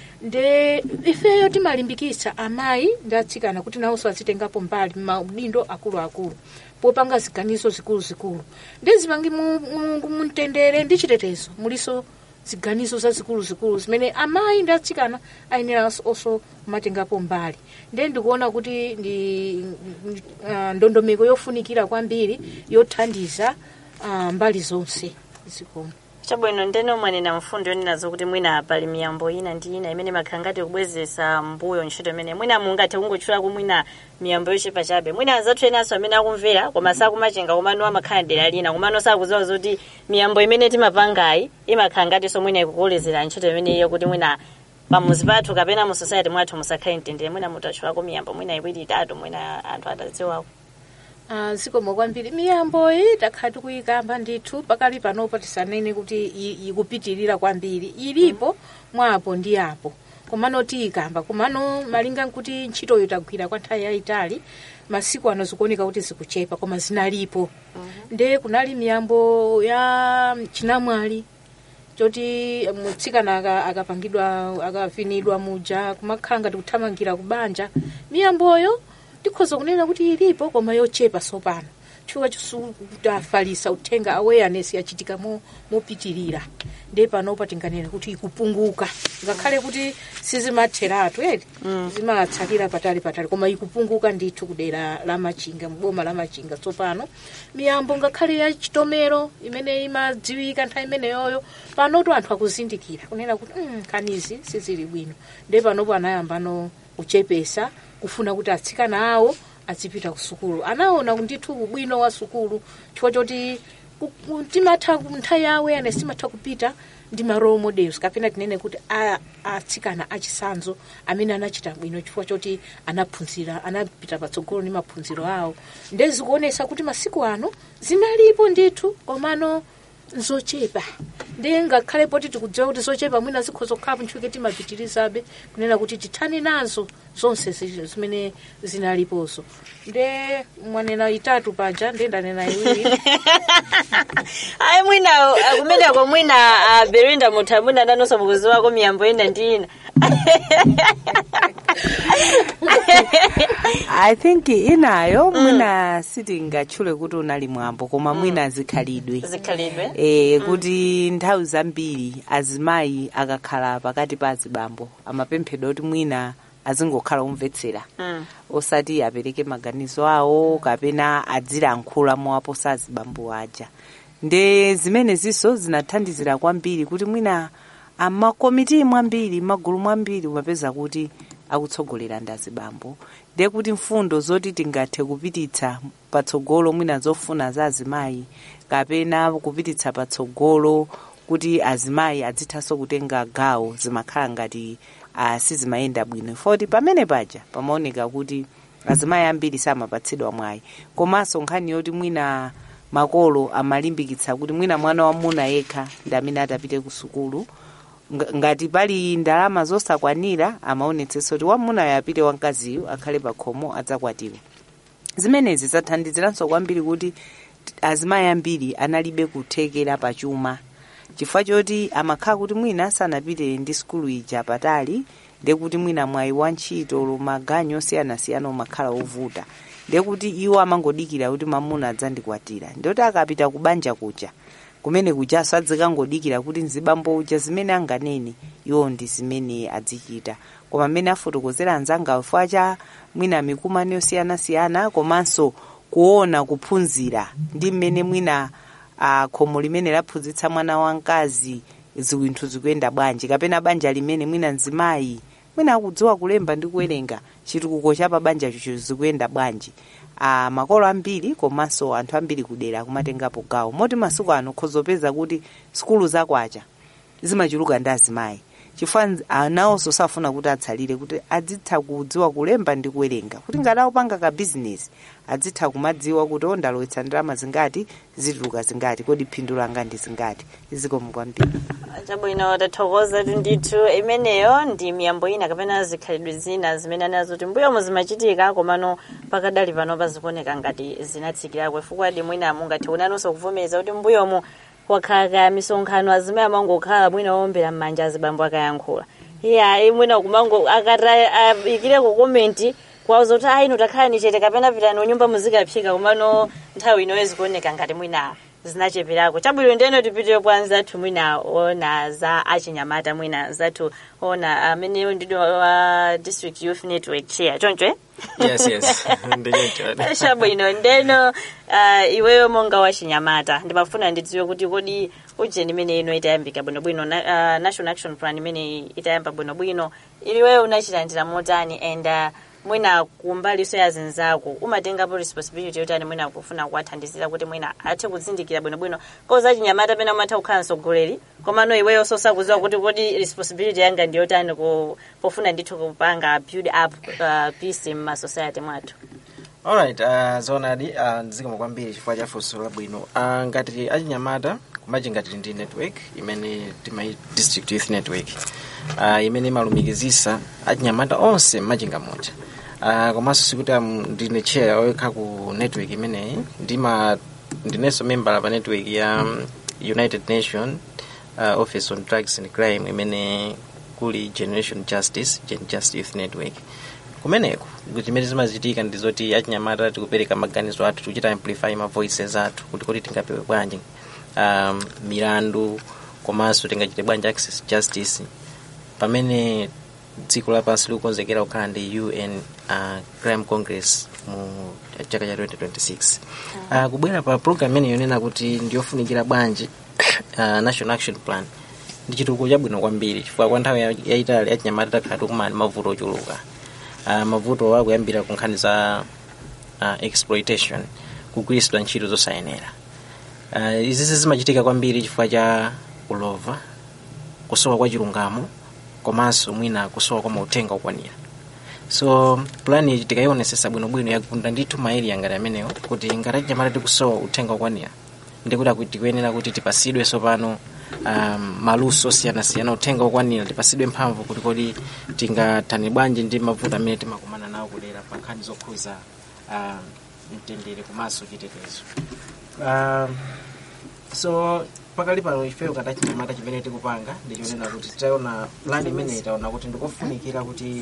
S3: nde ifeyo timalimbikitsa amayi ndi atsikana kuti nawonso azitengapo mbali maudindo akuluakulu popanga ziganizo zikuluzikulu ndi zipangi mu- mu- mumtendere ndi chitetezo muliso ziganizo zazikuluzikulu zimene amayi ndi atsikana ayenera onso kumatengapo mbali nde ndikuona kuti ndi uh, ndondomeko yofunikira kwambiri yothandiza uh, mbali zonse zikomo
S1: chabwino ndene mwanena mfundo yonenazo kuti mwina pali miyambo ina ndi ina imene makhala ngati kubwezesa mbuyo ntchito imene mwina mungathe kungotchulako mwina miyambo yochepa chabe mwina anzathu enanso amene akumvera koma sakumachenga komano amakhala dera lina komano sakudziwa zoti miyambo imene timapangayi imakhala ngatinso mwina ikukolezera ntchito imeneyo kuti mwina pamuzi pathu kapena mu society mwathu musakhale mtendere mwina mutatchulako miyambo mwina iwiri itatu mwina anthu atadziwako
S3: Ah, zikomo kwambiri miyambo iyi takhala tikuyikamba ndithu pakali panopo tisanene kuti i- ikupitirira kwambiri ilipo mwapo ndi apo komano tiyikamba komano malinga nkuti ntchitoyo tagwira kwa nthawi yayitali masiku ano zikuoneka kuti zikuchepa koma zinalipo nde kunali miyambo ya chinamwali choti mutsikana aka- akapangidwa akavinidwa muja kumakhala ngati kuthamangira kubanja miyamboyo tikhoza kunena kuti ilipo koma yochepa sopano chifukwa chosukuti afalisa uthenga awareness yachitika mo- mopitirira nde panopa tinganena kuti ikupunguka ngakhale kuti sizimatheratu eti zimatsalira patali patali koma ikupunguka ndithu kudera la machinga mboma la machinga tsopano miyambo ngakhale ya chitomero imene imadziwika nthawi imeneyoyo panoto anthu akuzindikira kunena kuti mm, kanizi sizili bwino nde panopo anayambano kuchepesa kufuna kuti atsikana awo azipita ku sukulu anaona ndithu ubwino wa sukulu chifukwa choti ku- ku- timatha ku- nthawi ya awareness timatha kupita ndi ma role models kapena tinene kuti a- atsikana achisanzo amene anachita bwino chifukwa choti anaphunzira anapita patsogolo ndi maphunziro awo nde zikuonesa kuti masiku ano zinalipo ndithu komano nzochepa ndi ngakhale poti tikudziwa kuti zochepa mwina zikhoza kukhala ntchuke timapitirizabe kunena kuti tithane nazo zonse zi- zimene zinalipozo nde mwanena itatu paja nde ndanena iwiri
S1: ayi mwina uh, kumeneko mwina uh, berinda mutha mwina nanonso mukuziwako miyambo ina ndi ina
S2: i think inayo mwina sitingatchule kuti unali mwambo koma mwina zikhalidwe
S1: zikhalidwe
S2: e, kuti nthawi zambiri azimayi akakhala pakati pa azibambo amapemphedwa kuti mwina azingokhala omvetsera
S1: Mm.
S2: osati apereke maganizo awo kapena adzilankhula mowaposa azibambo aja nde zimene ziso zinathandizira kwambiri kuti mwina amakomiti mwambiri magulu mwambiri umapeza kuti akutsogolera ndi azibambo ndiye kuti mfundo zoti tingathe kupititsa patsogolo mwina zofuna za azimayi kapena kupititsa patsogolo kuti azimayi adzithanso kutenga gawo zimakhala ngati uh, sizimayenda bwino foti pamene paja pamaoneka kuti azimayi ambiri samapatsidwa mwayi komanso nkhani yoti mwina makolo amalimbikitsa kuti mwina mwana wamuna yekha ndi amene atapite ku sukulu Nga- ngati pali ndalama zosakwanira amaonetsetsa kuti wamunayo apite wamkaziyo akhale pa khomo adzakwatiwe zimenezi zathandiziranso kwambiri kuti t- azimayi ambiri analibe kuthekera pachuma chifukwa choti amakhala kuti mwina sanapite ndi sukulu ija patali ndekuti mwina mwayi wa ntchito maganyu osiyanasiyana umakhala ovuta ndekuti iwo amangodikira kuti mamuna adzandikwatira ndikuti akapita kubanja kuja kumene kujaso adzikangodikira kuti mzibambo uja zimene anganene iwo ndi zimene adzichita koma amene afotokozera anzanga chifukwa cha mwina mikumano yosiyanasiyana komanso kuona kuphunzira ndi mmene mwina uh, khomo limene laphunzitsa mwana wamkazi ziwinthu zikuyenda bwanji kapena banja limene mwina mzimayi mwina akudziwa kulemba ndi kuwerenga chitukuko cha pabanja chicho zikuyenda bwanji uh, makolo ambiri komanso anthu ambiri kudera kumatengapo gawo moti masiku ano khozopeza kuti sikulu zakwacha zimachuluka ndi azimayi chifukwa anawonso safuna kuti atsalire kuti adzitha kudziwa kulemba ndi kuwerenga kuti ngati akupanga ka bizinesi adzitha kumadziwa kuti ondalowetsa ndalama zingati zituluka zingati kodi phindu langa ndi zingati izikomo kwambiri
S1: chabwino tathokoza ndithu imeneyo ndi miyambo ina kapena zikhalidwe zina zimene anazo kuti mbuyomo zimachitika komano pakadali pano pazikuoneka ngati zinatsikirako chifukwa di mwina mungathe kunanonso kuvomereza kuti mbuyomo wakhala kaya misonkhano azimayi amangokhala mwina wowombera m'manja azibambo akayankhula iya mwina kumango akati ayikireko komenti kwauza kuti ayi ino takhala ni chete kapena pitani unyumba muzikaphika komano nthawi inoyo zikuoneka ngati mwina zinacheperako chabwino ndeno tipitire kwa nzathu mwina ona za achinyamata mwina nzathu ona amene ndido wa district youth network chair choncho eh?
S4: yes yes ndichoncho
S1: chabwino ndeno uh, iweyo monga wachinyamata ndimafuna ndidziwe kuti kodi ujeni imene ino itayambika bwinobwino na, uh, national action plan imene itayamba bwinobwino iliweyo unachilandira motani and uh, mwina kumbaliso ya zinzako umatengapo responsibility yotani mwina kufuna kuwathandizira kuti mwina athe kuzindikira bwinobwino koza chinyamata pena umatha kukhala mtsogoleri komano iweyo sosakuziwa kuti kodi responsibility yanga ndiyotani pofuna ndithu kupanga build up uh, peace m'masociety mwathu
S4: alright uh, zoonadi uh, ndizikomo kwambiri chifukwa cha funso labwino uh, ngati achinyamata kumachi ngati ndi network imene timayi district youth network uh, imene imalumikizisa achinyamata onse mmachinga moja uh, komanso sikuti um, ndine chair oyekha ku network imeneyi ndima ndinenso member pa network ya um, united nation uh, office on drugs and crime imene kuli generation justice gen just youth network kumeneko zimene zimachitika ndi zoti achinyamata tikupereka maganizo athu tikuchita amplify ma voices athu kuti kodi tingapewe bwanji um, milandu komanso tingachite bwanji access justice pamene dziko lapansi likukonzekera kukhala ndi un uh, crime congress mu chaka cha 2026 uh, kubwera pa program imene yonena kuti ndiyofunikira bwanji uh, national action plan ndi chitukuko chabwino kwambiri chifukwa kwa nthawi yayitali achinyamata takhala tikumana mavuto ochuluka uh, mavuto akuyambira ku nkhani za uh, exploitation kugwiritsidwa ntchito zosayenera uh, izi zimachitika kwambiri chifukwa cha ulova kusowa kwa chilungamo komanso mwina kusowa kwa mauthenga okwanira so plani iyi tikayionesesa bwinobwino yagunda ndithu maeri ngati amenewo kuti ngati achinyamata tikusowa uthenga okwanira ndikuti akuti tikuyenera kuti tipasidwe sopano um, maluso osiyanasiyana uthenga okwanira tipasidwe mphamvu kuti kodi tingathane bwanji ndi mavuto amene timakumana nawo kudera pa nkhani zokhuza um, mtendere komanso chitetezo um, so pakali pano ifeyo ngati achinyamata chimene tikupanga ndichonena kuti titaona plan imene itaona kuti ndikofunikira kuti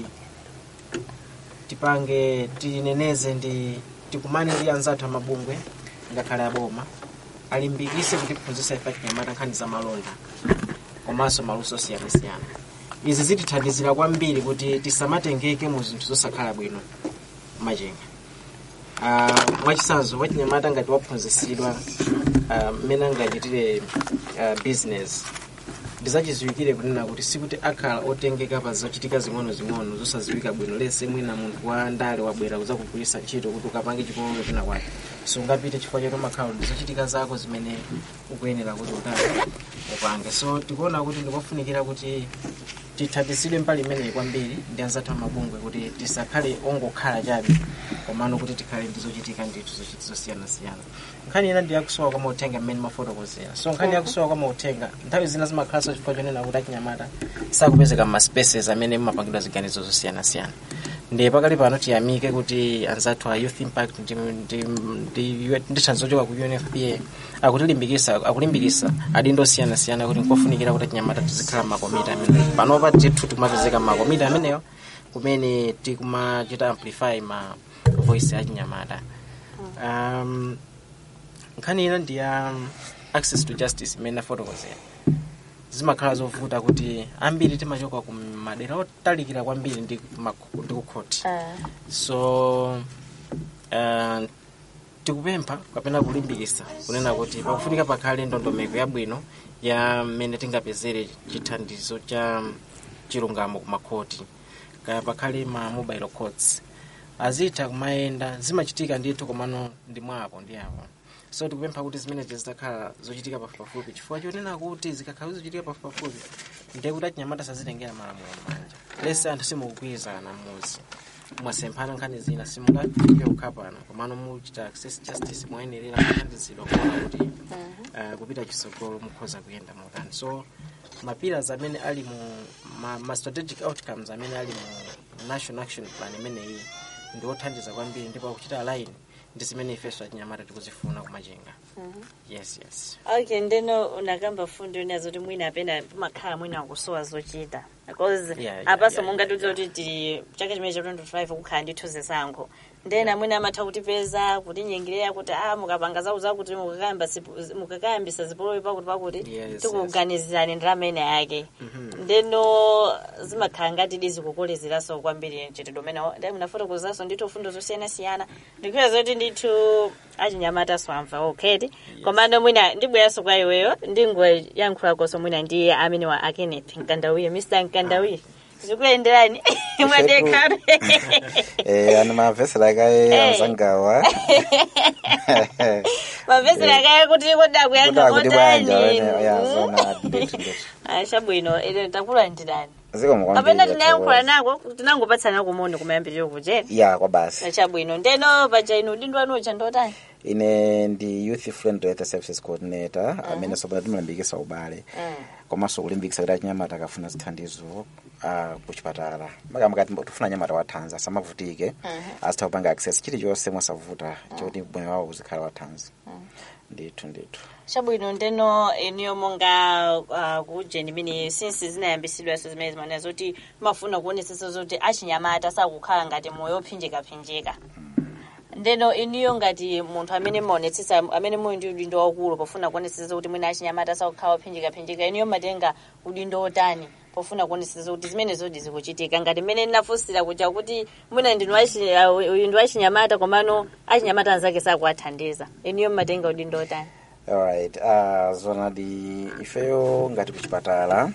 S4: tipange tineneze ndi tikumane ndi anzathu amabungwe ngakhale aboma alimbikise kuti tiphunzitsa ife achinyamata nkhani za malonda komanso maluso osiyanasiyana izi zitithandizira kwambiri kuti tisamatengeke mu zinthu zosakhala bwino machenga uh, mwachisanzo wachinyamata ngati waphunzitsidwa mmene uh, angachitire uh, business ndizachiziwikire kunena kuti sikuti akhala otengeka pa zochitika zing'ono-zing'ono zosaziwika bwino lese mwina munthu wa ndale wabwera kuzakugwiritsa ntchito kuti ukapange chipololo china kwake sungapite chifukwa choti umakhala ndi zochitika zako zimene ukuyenera kuti utani upange so tikuona kuti ndikofunikira kuti tithandizidwe mbali imeneyi kwambiri ndi anzathu amabungwe kuti tisakhale ongokhala chabe komano kuti tikhale ndi zochitika ndithu zosiyanasiyana nkhani ina ndi yakusowa kwa mauthenga mmene mafotokozera so nkhani yakusowa kwa mauthenga nthawi zina zimakhalanso chifukwa chonena kuti achinyamata sakupezeka mmaspaces amene mumapangidwa ziganizo zosiyanasiyana ndi pakali pano tiyamike kuti anzathu a youth impact ndi thandizo choka ku unfpa akutilimbikisa akulimbikisa adindo osiyanasiyana kuti nkofunikira kuti achinyamata tizikhala makomiti amene panopa tithu timapezeka makomiti ameneyo kumene tikumachita amplify ma voice achinyamata um, nkhani ina ndi ya access to justice imene nafotokozera zimakhala zovuta kuti ambiri timachoka ku madera otalikira kwambiri ndi maku- ndi ku khoti so uh, tikupempha kapena kulimbikitsa kunena kuti pakufunika pakhale ndondomeko yabwino ya mmene tingapezere chithandizo cha chilungamo ku makhoti kaya pakhale ma mobile courts azitha kumayenda zimachitika ndithu komano ndi mwapo ndi apo so tikupempha kuti zimenezi zitakhala zochitika pafupipafupi chifukwa chonena kuti zikakhala zochitika pafupipafupi ndiye kuti achinyamata sazitengera malamulo m'manja lese anthu simukugwirizana muzi mwasemphana nkhani zina simungafike kukhapana komano muchita access justice moyenerera kuthandizidwa kuona kuti uh, kupita chisogolo mukhoza kuyenda motani so mapillars amene ali mu ma, ma strategic outcomes amene ali mu national action plan imeneyi ndi othandiza kwambiri ndipo akuchita line ndi zimene ifeso achinyamata tikuzifuna kumachinga yes yes
S1: okay ndeno unakamba fundo inazo kuti mwina apena pamakhala mwina akusowa zochita because
S4: Yeah, yeah,
S1: apaso
S4: yeah,
S1: mungatiuze kuti ti chaka chimene cha 25 kukhala ndithu zisankho ndena mwina amatha kutipeza kutinyengerera kuti a mukapanga zaku zakuti mukakayamba sipu- mukakayambisa zipolowe pakuti pakuti
S4: Yes,
S1: tikuganizirani ndalama ina yake ndeno zimakhala ngati dizikukolezeraso kwambiri chitidwe umene ndi munafotokozaso ndithu fundo zosiyanasiyana ndikhuya zoti ndithu achinyamataso amva okheti komano mwina ndibweranso kwa iweyo ndingoyankhulakonso mwina ndi amene wa akeneth mkandawiye mr mkandawiye zikuyenderani mwadekhabe
S5: eh ani mavhesera kaye
S1: Eh.
S5: anzangawa
S1: mavhesera kaya kuti koda kuyankha
S5: kuti bwanja
S1: kotani
S5: wene yazona ndithu ndithu
S1: chabwino ine takulandirani
S5: zikomo
S1: kapena
S5: kwambiri
S1: tinayankhula nako tinangopatsana kumoni kumayambiriro kuchera
S5: ya kwa basi
S1: chabwino ndeno paja inu udindo wanu ucha ndotani
S5: ine ndi youth friendly health services coordinator amene sopano timalimbikisa ubale komanso kulimbikisa kuti achinyamata akafuna zithandizo ah, kuchipatala makamaka tifuna anyamata wathanzi asamavutike azitha kupanga access chilichonse mosavuta choti moyo wawo uzikhala wathanzi ndithu ndithu
S1: chabwino ndeno iniyo monga uh, kujeni imene since zinayambisidwaso zimene zimanena zoti mafuna kuonetsetsa zoti achinyamata sakukhala ngati moyo ophinjikaphinjika ndeno iniyo ngati munthu amene maonetsetsa amene muli ndi udindo waukulu pofuna kuonetsetsa kuti mwina achinyamata sakukhala ophinjikaphinjika iniyo matenga udindo otani pofuna kuonetsetsa kuti zimene zodi zikuchitika ngati mmene ndinafunsira kuja kuti mwina ndinu achi- uh, uyu ndi achinyamata komano achinyamata anzake sakuwathandiza iniyo matenga udindo otani
S5: alright uh, zonadi ifeyo ngati kuchipatala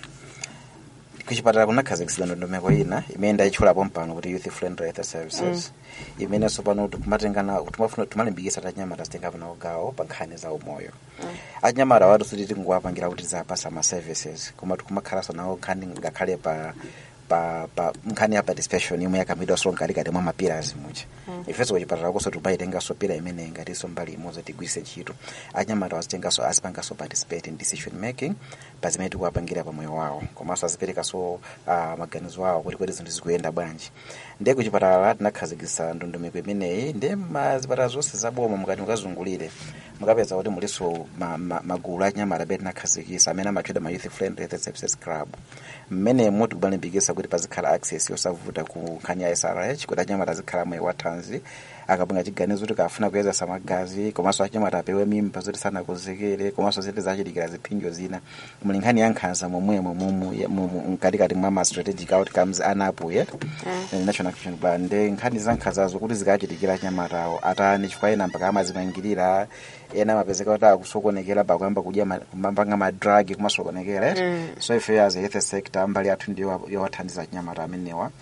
S5: kuchipatala kunakhazikitsidwa ndondomeko ina imene ndayitchulapo mpano kuti youth friendly health services imenenso pano timatengana timafuna timalimbikisa kuti achinyamata azitenga pano gawo pa nkhani za umoyo achinyamata awatu suti tingowapangira kuti zapasa ma services koma tikumakhalanso nawo nkhani ngakhale pa pa pa nkhani ya participation imwe yakamidwaso mkatikati mwa mapillars muja ifenso kuchipatala koso timayitengaso pila imene ngatinso mbali imodzi tigwiritse ntchito achinyamata azitengaso azipangaso participate in decision making pa zimene tikuwapangira pa moyo wawo komanso aziperekaso uh, maganizo awo kuti kodi zinthu zikuyenda bwanji ndiye kuchipatala tinakhazikitsa ndondomeko imeneyi ndiye mazipatala zonse zaboma mukati mukazungulire mukapeza kuti muliso ma, ma, magulu achinyamata amene tinakhazikitsa amene amatchedwa ma youth friendly health services club mmenemo tikubalimbikisa kuti pazikhala access yosavuta ku nkhani ya srh kuti achinyamata azikhala moyo wathanzi akapanga chiganizo kuti kafuna kuyezesa magazi komanso achinyamata apewe mimba zoti sanakonzekere komanso ziti zachitikira ziphinjo zina muli nkhani ya nkhanza momwemo mumu ya- mumu mkatikati mwa ma strategic outcomes anapo yet national action plan nde nkhani za nkhanzazo kuti zikachitikira achinyamata awo atani chifukwa ena mpaka amazimangirira ena amapezeka kuti akusokonekera pakuyamba kudya ma- kumapanga madragi kumasokonekera so ife as a health sector mbali yathu ndiyo yowathandiza achinyamata amenewa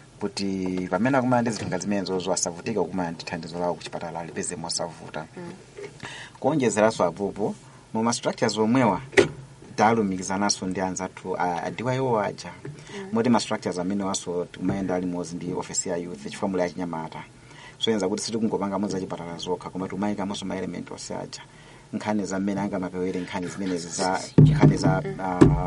S5: kuti pamene akumana ndi zinthu zimenezozo asavutike kumana ndi thandizo lawo kuchipatala alipeze mosavuta kuonjezeranso apopo muma structures omwewa talumikizananso ndi anzathu a- adiwa iwo aja moti ma structures amene waso timayenda alimodzi ndi ofisi ya youth chifukwa muli achinyamata soyenza kuti sitikungopanga modzi achipatala zokha koma timayikamonso ma element onse aja nkhani za mmene angamapewere nkhani zimenezi za nkhani za uh,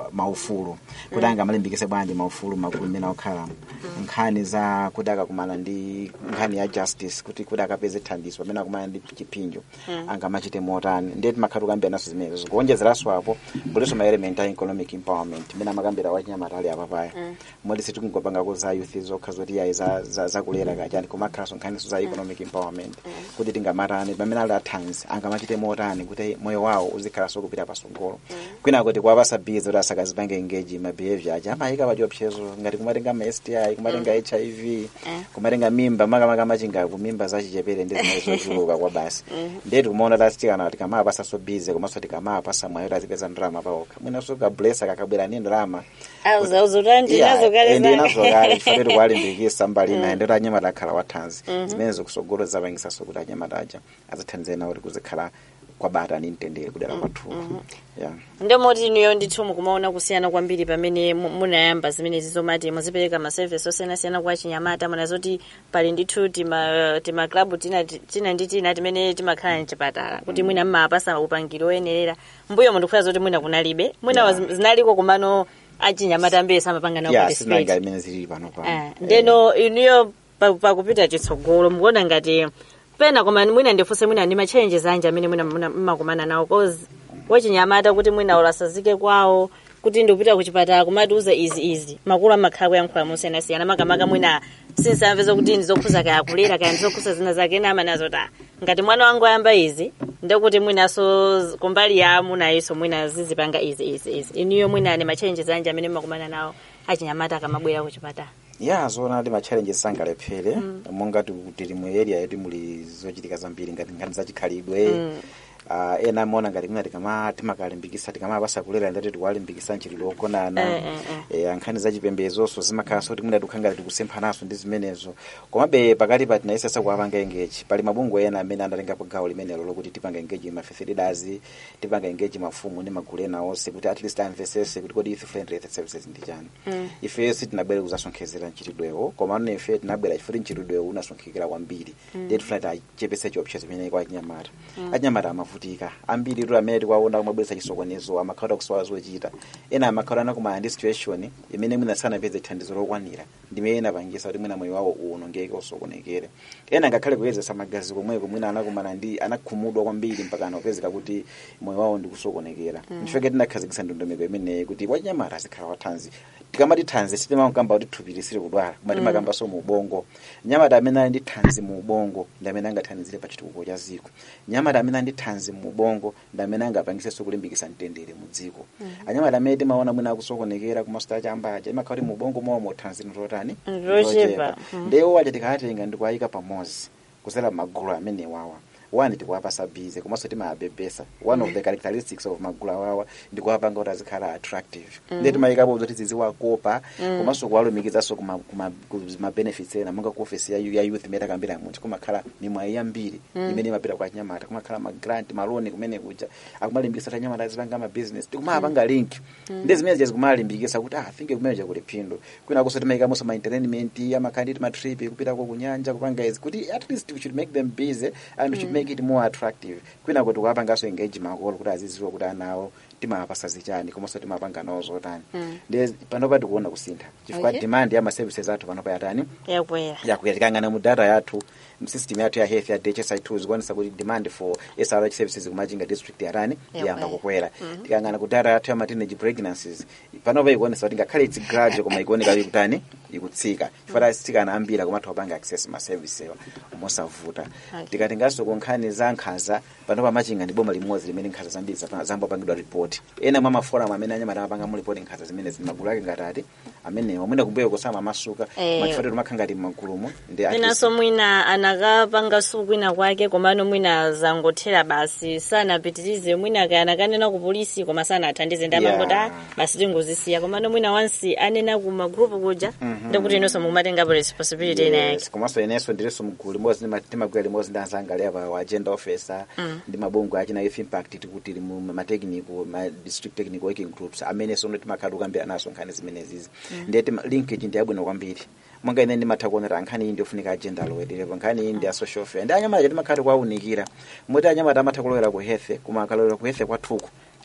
S5: maufulu kuti angamalimbikise bwanji maufulu makulu mmene akukhalamo nkhani za kuti akakumana ndi nkhani ya justice kuti kuti akapeze thandizo pamene akumana ndi chipinjo angamachite motani ndiye timakhala tukambira naso zimenezo kuonjezeranso apo kulinso ma element a economic empowerment imene amakambira wachinyamata ali apapaya moti sitikungopangako za youth zokha zoti yayi za- za- zakulera kachani komakhalanso nkhaniso za economic empowerment kuti tingamatani pamene ali athanzi angamachite motani kuti moyo wawo uzikhalanso kupita pasogolo kwina kuti kuwapasa bizi kuti asakazipange engage ma behavior aja amayika pachiopsezo ngati kumatenga ma sti kumatenga hiv kumatenga mimba makamaka machingaku mimba zachichepere ndi zimene zochuluka kwa basi ndiye tikumaona tasitikana tikamapasa bizi komanso tikamapasa mwayo tazipeza ndalama paokha mwinanso kablesa kakabwera ndi ndalama
S1: auzauzutandi nazo kale
S5: ndi
S1: zake.
S5: nazo kale chifukwa tikuwalimbikisa mbali inayi ndoti anyamata akhala wathanzi zimene zikusogolo zapangisaso kuti anyamata aja azithandize nawo kuti kuzikhala kwabata ni mtendere kudera kwathu yeah.
S1: ndemoti inuyo ndithu mukumaona kusiyana kwambiri pamene mu- munayamba zimene zizomati muzipereka masevisi osiyanasiyana kwa chinyamata munazoti pali ndithu tima tima club tina tina ndi tina timene timakhala mchipatala kuti mwina mmapasa upangiri oyenerera mbuyo mundikufuna zoti mwina kunalibe mwina
S5: Yeah.
S1: yeah. zinaliko kumano achinyamata ambiri samapanga nawo
S5: yeah,
S1: participate.
S5: sizinanga imene zilili pano pano
S1: Ah, ndeno inuyo pa- pakupita chitsogolo mukuona ngati pena koma mwina ndifunse mwina ndi machallenges anji amene mwina muna- mmakumana nawo cause wachinyamata kuti mwina ulasazike kwawo kuti ndikupita kuchipatala kumatiuza izi izi makulu amakhala kuyankhula mosiyanasiyana makamaka mwina sinsamveza kuti ndizokhuza kaya kulera kaya ndizokhuza zina zake ena amanazo ta ngati mwana wangu ayamba izi ndekuti mwinaso kumbali ya amunayinso mwina zizipanga izi izi izi inuyo mwina ni machallenges anji amene mmakumana nawo achinyamata akamabwera kuchipatala
S5: ya zoona ndi machallenges sangalephere monga ti- tili mu area yetu muli zochitika zambiri ngati nkhani zachikhalidwe Uh, ena amaona ngati mwina tikama timakalimbikisa tikamapasa kulera ndati tikuwalimbikisa mchitidwe wogonana
S1: Eh, eh,
S5: eh, nkhani zachipembezoso zimakhalanso kuti mwina tikukhala ngati tikusemphanaso ndi zimenezo komabe pakati pa tinayesesa kuwapanga engage pali mabungwe ena amene anatengapo gawo limenelo lokuti tipanga engage ma faith leaders tipanga engage mafumu ndi magulu ena onse kuti at least amvesese kuti kodi youth friendly health services ndi chani ifeyo sitinabwere kuzasonkhezera mchitidwewo koma ano ife tinabwera chifukwa mchitidwewo unasonkhekera kwambiri ndiye tifuna tiachepese chiopsezo chimene kwa achinyamata achinyamata amavutika ambiri tu amene tikuwaona kumabweretsa chisokonezo amakhala kusowa zochita ena amakhala anakumana ndi situation imene mwina sanapeze thandizo lokwanira ndimene inapangisa kuti mwina moyo wawo uwonongeke usokonekere ena ngakhale kuyezesa magazi komweko mwina anakumana ndi anakhumudwa kwambiri mpaka anapezeka kuti moyo wawo ndikusokonekera ndifeke tinakhazikisa ndondomeko imeneyi kuti wachinyamata azikhala wathanzi tikamati thanzi sitimakamba kuti thupi lisiri kudwala koma timakambanso mu ubongo nyamata amene ali ndi thanzi mu ubongo ndi amene angathandizire pa chitukuko cha dziko nyamata amene ali ndi thanzi mu ubongo ndi amene angapangisenso kulimbikisa mtendere mu dziko anyamata amene timaona mwina akusokonekera kumasita chambacha imakhala kuti mu ubongo mwawo muthanzi nototani
S1: Ndochepa.
S5: ndewo wacha tikawatenga ndikuwayika pamodzi kusala magulu amene wawa one tikuwapasa bize komanso timawabebesa one of the characteristics of magulu awawa ndikuwapanga kuti azikhala attractive ndiye timayikapo zoti ziziwakopa komanso kuwalumikizanso kuma- kuma- ku mabenefits ena monga ku office ya, ya youth imene akambira munthu kumakhala mimwayi yambiri imene imapita kwa anyamata kumakhala magrant maloni kumene kuja akumalimbikisa kuti anyamata azipanga mabusiness tikumapanga link ndi zimene zija zikumalimbikisa kuti ah think kumene kuli phindu kwina kuso timayikamonso ma entertainment amakhanditi matrip kupitako kunyanja kupanga izi kuti at least we should make them busy and we should make it more attractive kwina kuti kuwapanganso engage makolo kuti aziziwa kuti anawo timawapasa zichani komanso timapanga nawo zotani ndiye panopa tikuona kusintha chifukwa
S1: Okay.
S5: demand ya maservices athu panopa yatani
S1: yakwera
S5: yakuya tikangana mu data yathu msystem yathu ya health ya DHSI tools kuonesa kuti demand for SRH services kumachinga district yarani
S1: Yakwera.
S5: yamba kukwera tikangana ku data yathu ya ma teenage pregnancies panopa ikuonesa kuti ngakhale it's gradual koma ikuoneka ikutani ikutsika chifukwa asikana ambiri akumatha kupanga access ma service ewa mosavuta tikatenganso ku nkhani za nkhanza panopa machinga ndi boma limodzi limene nkhanza zambiri zapa- zambopangidwa report ena mwa maforum amene anyamata amapanga mu report nkhanza zimene zili magulu ake ngatati amenewa mwina kumbuyo kusama masuka
S1: Eh.
S5: machifukwa timakhala ngati m'magulumo ndi at least-
S1: mwinanso mwina anakapanga sukwina kwake komano mwina zangothera basi sanapitirize mwina kaya anakanena ku polisi koma sanathandize ndi
S5: Yeah.
S1: amangoti "Ah, basi tingozisiya komano mwina wansi anena ku magrupu kuja ndikuti inonso mumatengapo responsibility ina yake
S5: yes komanso inenso ndilinso mgulu limodzi ndima- timagwira limodzi ndi anzanga leva wa agenda officer ndi mabungwe achina youth impact tikuti limu matechnical ma district technical working groups amene sono timakhala tukambira naso nkhani zimenezizi ndiye tima- linkage ndi yabwino kwambiri monga ine ndimatha kuonera nkhani iyi ndiofunika agenda lowererepo nkhani iyi ndi ya social fair ndi anyamata timakhala kuwaunikira moti anyamata amatha kulowera ku health koma akalowera ku health kwathuku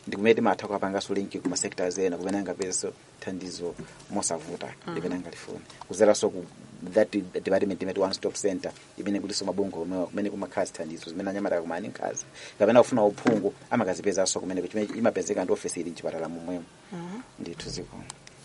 S5: ndi kumene timatha kukapanganso linki kuma sectors ena kumene angapezenso thandizo mosavuta limene angalifune kuzeranso ku that department imene one stop center imene kuliso mabungwe kumene- kumene kumakhazi thandizo zimene anyamata kumani nkhazi kapena kufuna uphungu amakazipezanso kumene chimene imapezeka ndi ofesi ili mchipatala momwemo ndithu ziko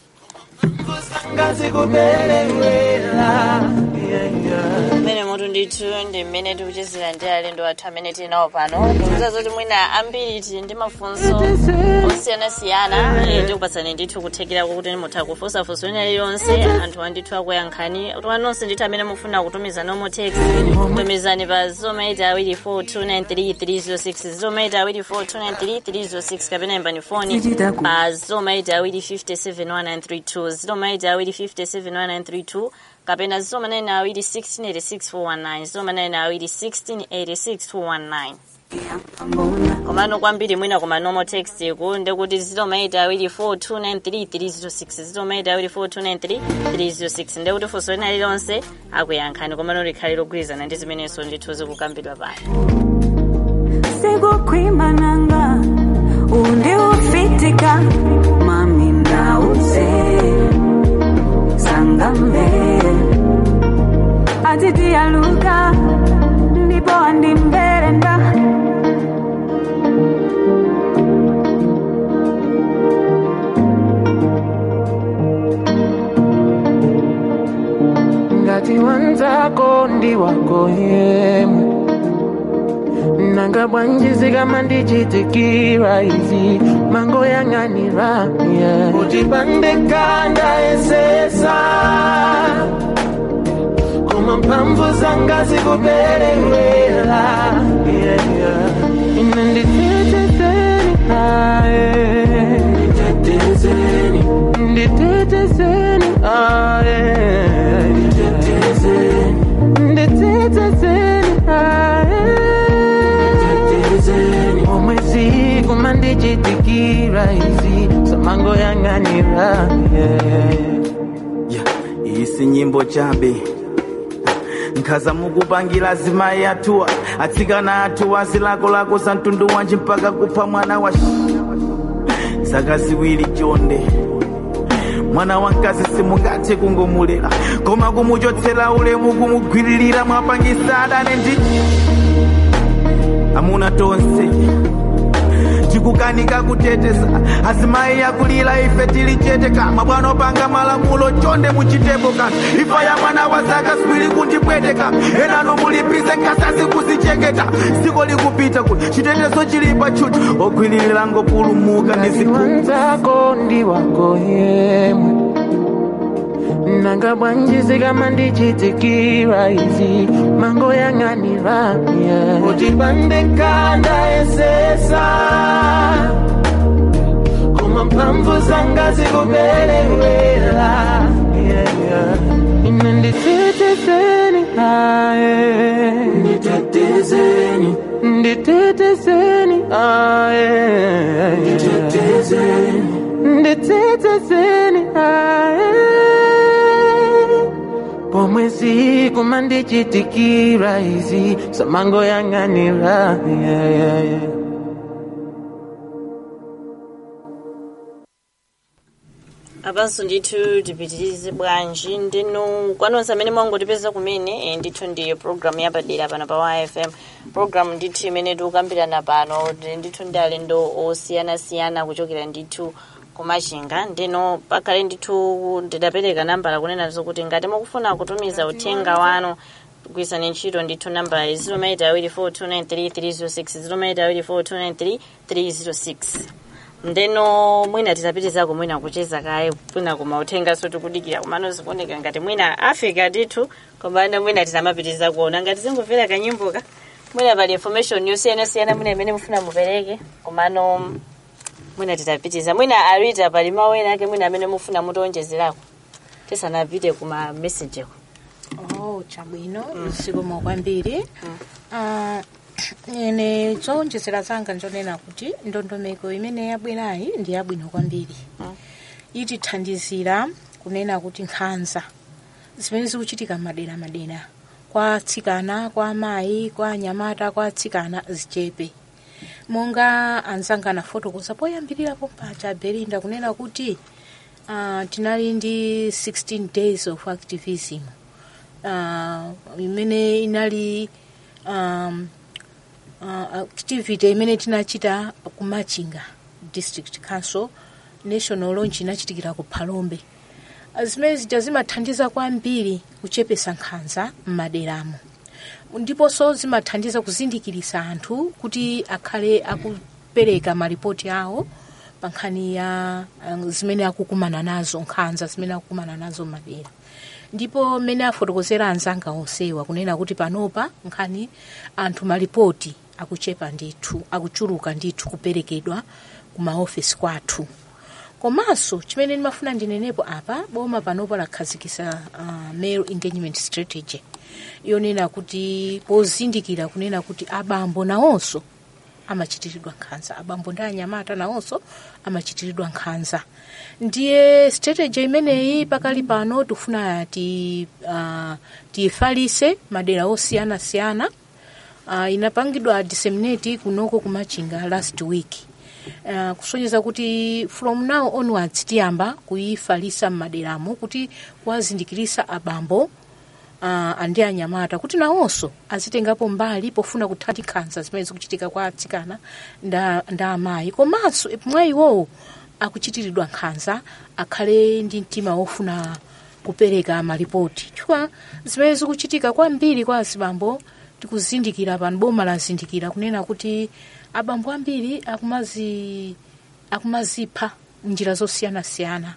S8: ngazi kubelewela yeah, yeah.
S1: mmene mutu ndithu ndi mmene tikuchezera ndi alendo athu amene tili nawo pano ndikuza zoti mwina ambiri tili ndi mafunso osiyanasiyana eh, tikupatsani ndithu kuthekera kuti mutha kufunsafunsa wina lilonse anthu andithu akuyankhani kuti wanonse ndithu amene mufuna kutumiza nomo text tumizani pa 0maita awiri 4293306 0maita awiri 4293306 kapena imbani foni pa 0maita awiri 57132 0maita awiri 57132 kapena zomanena awiri 1686419 zomanena awiri 1686419 komano kwambiri mwina koma normal text ku ndekuti 0maita awiri 4293306 0maita awiri 4293306 ndekuti funso lina lilonse akuyankhani komano likhale logwirizana ndi zimenenso ndithu zikukambidwa pano
S9: sikukhwimananga undi ufitika mami ndauze sangambe atitiyaluka ndipo andimverenda
S8: ngati wanzako ndi wako yemwe nanga bwanjizi kama ndichitikira izi mango yang'anira yeah. kuti pandekanda esesa koma mphamvu zanga zikuperewera yeah, yeah. ine nditetezeni aye nditetezeni nditetezeni aye nditetezeni nditetezeni aye nditetezeni omwezi kuma ndichitikira izi samango yang'anira yeah.
S10: yeah. isi nyimbo chabe nkhaza mukupangira zimayi athuwa atsikana athuwa zilakolako za mtundu wanji mpaka kupha mwana wa sh- zaka ziwiri chonde mwana wamkazi simungathe kungomulera koma kumuchotsera ulemu kumugwiririra mwapangisa adane ndi amuna tonse tikukanika kuteteza azimayi yakulira ife tili chete kama bwana opanga malamulo chonde muchitepo kanthu ifa ya mwana wa zaka ziwiri kundipweteka enano mulipize nkasasi kuzicheketa siko likupita kuti chitetezo chilipa chuchu ogwiririra ngopulumuka
S8: ngati
S10: ndizikulu
S8: wanzako ndi wako yemwe nanga bwanjizi kama ndichitikira izi mango yang'anira yeah. kuti pandekanda esesa koma mphamvu zanga zikuperewera yeah, yeah. ine nditetezeni aye nditetezeni nditetezeni aye nditetezeni nditetezeni aye pomwezi kuma ndichitikira izi samango yang'anira yeah, yeah, yeah.
S1: apanso ndithu tipitirize bwanji ndinu kwanonse amene mwangotipeza kumene eh, ndithu ndi programu yapadera pano pa yfm programu ndithu imene tikukambirana pano ndi- ndithu ndi alendo osiyanasiyana kuchokera ndithu kumachinga ndino pakhale ndithu ndidapereka nambala kunena zokuti ngati mukufuna kutumiza uthenga wanu kugwirisani ntchito ndithu namba 0maita awiri 4293306 0maita awiri 4293306 ndeno mwina titapitizako mwina kucheza kaye mwina koma uthengaso tikudikira kumano zikuoneka ngati mwina afika ndithu komano mwina titamapitiza kuona ngati zingumvera kanyimboka mwina pali information yosiyanasiyana mwina imene mufuna mupereke komano mwina titapitiza mwina arita pali mawu ena ake mwina amene mufuna mutonjezerako tisanapite kuma messageko
S3: oh chabwino zikomo kwambiri Ah, ine zowonjezera zanga njonena kuti ndondomeko imene yabwerayi ndi yabwino kwambiri itithandizira kunena kuti nkhanza zimene zikuchitika madera madera kwa atsikana kwa amayi kwa anyamata kwa atsikana zichepe monga anzanga anafotokoza poyambirirapo paja belinda kunena kuti uh, tinali ndi 16 days of activism uh, imene inali um, uh, activity imene tinachita ku machinga district council national launch inachitikira ku phalombe zimene zija zimathandiza kwambiri kuchepesa nkhanza m'maderamo ndiponso zimathandiza kuzindikirisa anthu kuti akhale akupereka maripoti awo pa nkhani ya uh, zimene akukumana nazo nkhanza zimene akukumana nazo m'madera ndipo mmene afotokozera anzanga onsewa kunena kuti panopa nkhani anthu maripoti akuchepa ndithu akuchuluka ndithu kuperekedwa ku maofesi kwathu komanso chimene ndimafuna ndinenepo apa boma panopo lakhazikisa uh, male engagement strategy yonena kuti pozindikira kunena kuti abambo nawonso amachitiridwa nkhanza abambo ndi anyamata nawonso amachitiridwa nkhanza ndiye strategy imeneyi pakali pano tifuna ti uh, tiyifalise madera osiyanasiyana uh, inapangidwa disseminate kunoko kumachinga last week uh, kusonyeza kuti from now onwards tiyamba kuyifalisa m'maderamo kuti kuwazindikirisa abambo uh, andi anyamata kuti nawonso azitengapo mbali pofuna kuthana nkhanza zimene zikuchitika kwa atsikana nda, nda amayi komanso mwa iwowo akuchitiridwa nkhanza akhale ndi mtima wofuna kupereka maripoti chifukwa zimene zikuchitika kwambiri kwa azibambo tikuzindikira pano boma lazindikira kunena kuti abambo ambiri akumazi akumazipha njira zosiyanasiyana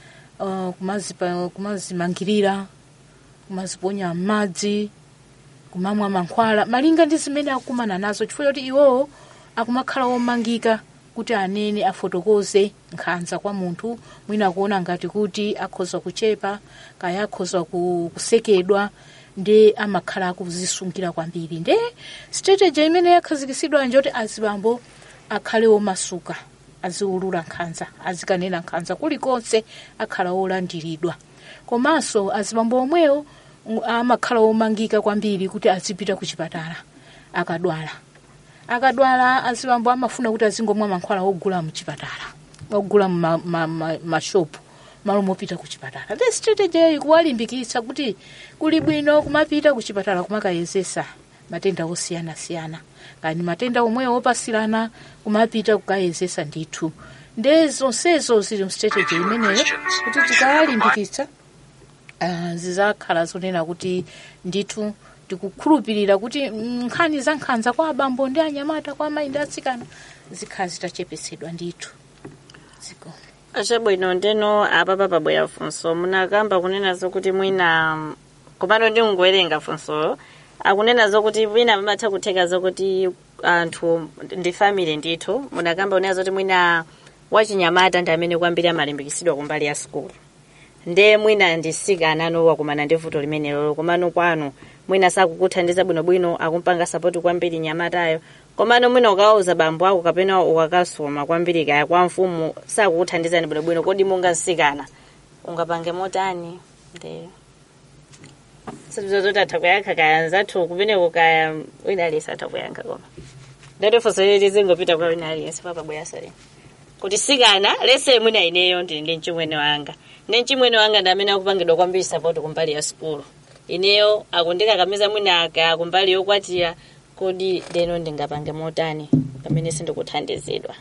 S3: uh, kumazipa- kumazimangirira kumaziponya m'madzi kumamwa mankhwala malinga ndi zimene akukumana nazo chifukwa choti iwowo akumakhala omangika kuti anene afotokoze nkhanza kwa munthu mwina akuona ngati kuti akhoza kuchepa kaya akhoza ku- kusekedwa ndi amakhala akuzisungira kwambiri nde strategy imene yakhazikisidwa njoti azibambo akhale omasuka aziulula nkhanza azikanena nkhanza kulikonse akhala olandiridwa komanso azibambo omwewo mm, amakhala omangika kwambiri kuti azipita ku chipatala akadwala akadwala azibambo amafuna kuti azingomwa mankhwala ogula muchipatala ogula mu mashopu ma, ma, mashopu, malo mopita ku chipatala the strategy iyi kuwalimbikitsa kuti kuli bwino kumapita ku chipatala kumakayezesa matenda osiyanasiyana kani matenda omwewo opasirana kumapita kukayezesa ndithu nde zonsezo zili mu strategy imeneyo kuti tikawalimbikitsa uh, zizakhala zonena kuti ndithu tikukhulupirira kuti mm, nkhani za nkhanza kwa abambo ndi anyamata kwa amayi ndi atsikana zikhala zitachepesedwa ndithu ziko
S1: achabwino ndeno apa pabwera funso munakamba kunena zokuti mwina mm, komano ndingowerenga funsolo akunena zokuti mwina pamatha kutheka zokuti anthu ndi family ndithu munakamba kunena zoti mwina wachinyamata ndi amene kwambiri amalimbikisidwa kumbali ya sukulu nde mwina ndisikana anowa kumana ndi vuto limenelo komano kwanu mwina sakukuthandiza bwinobwino akumpanga sapoti kwambiri nyamatayo komano mwina ukawauza bambo ako kapena ukakasoma kwambiri kaya kwa mfumu sakukuthandizani bwinobwino kodi mungasikana ungapange motani ndeyo sizozoti atha kuyankha kaya nzathu kumeneko kaya wina aliyense atha kuyankha koma ndati funso lili zingopita kwa wina aliyense papabwera salini kuti sikana lese mwina ineyo ndili ndi mchimwene wanga ndi mchimwene wanga ndi amene akupangidwa kwambiri sapoti kumbali ya sukulu ineyo akundikakamiza mwina aka kumbali yokwatira kodi leno ndingapange motani pamene sindikuthandizidwa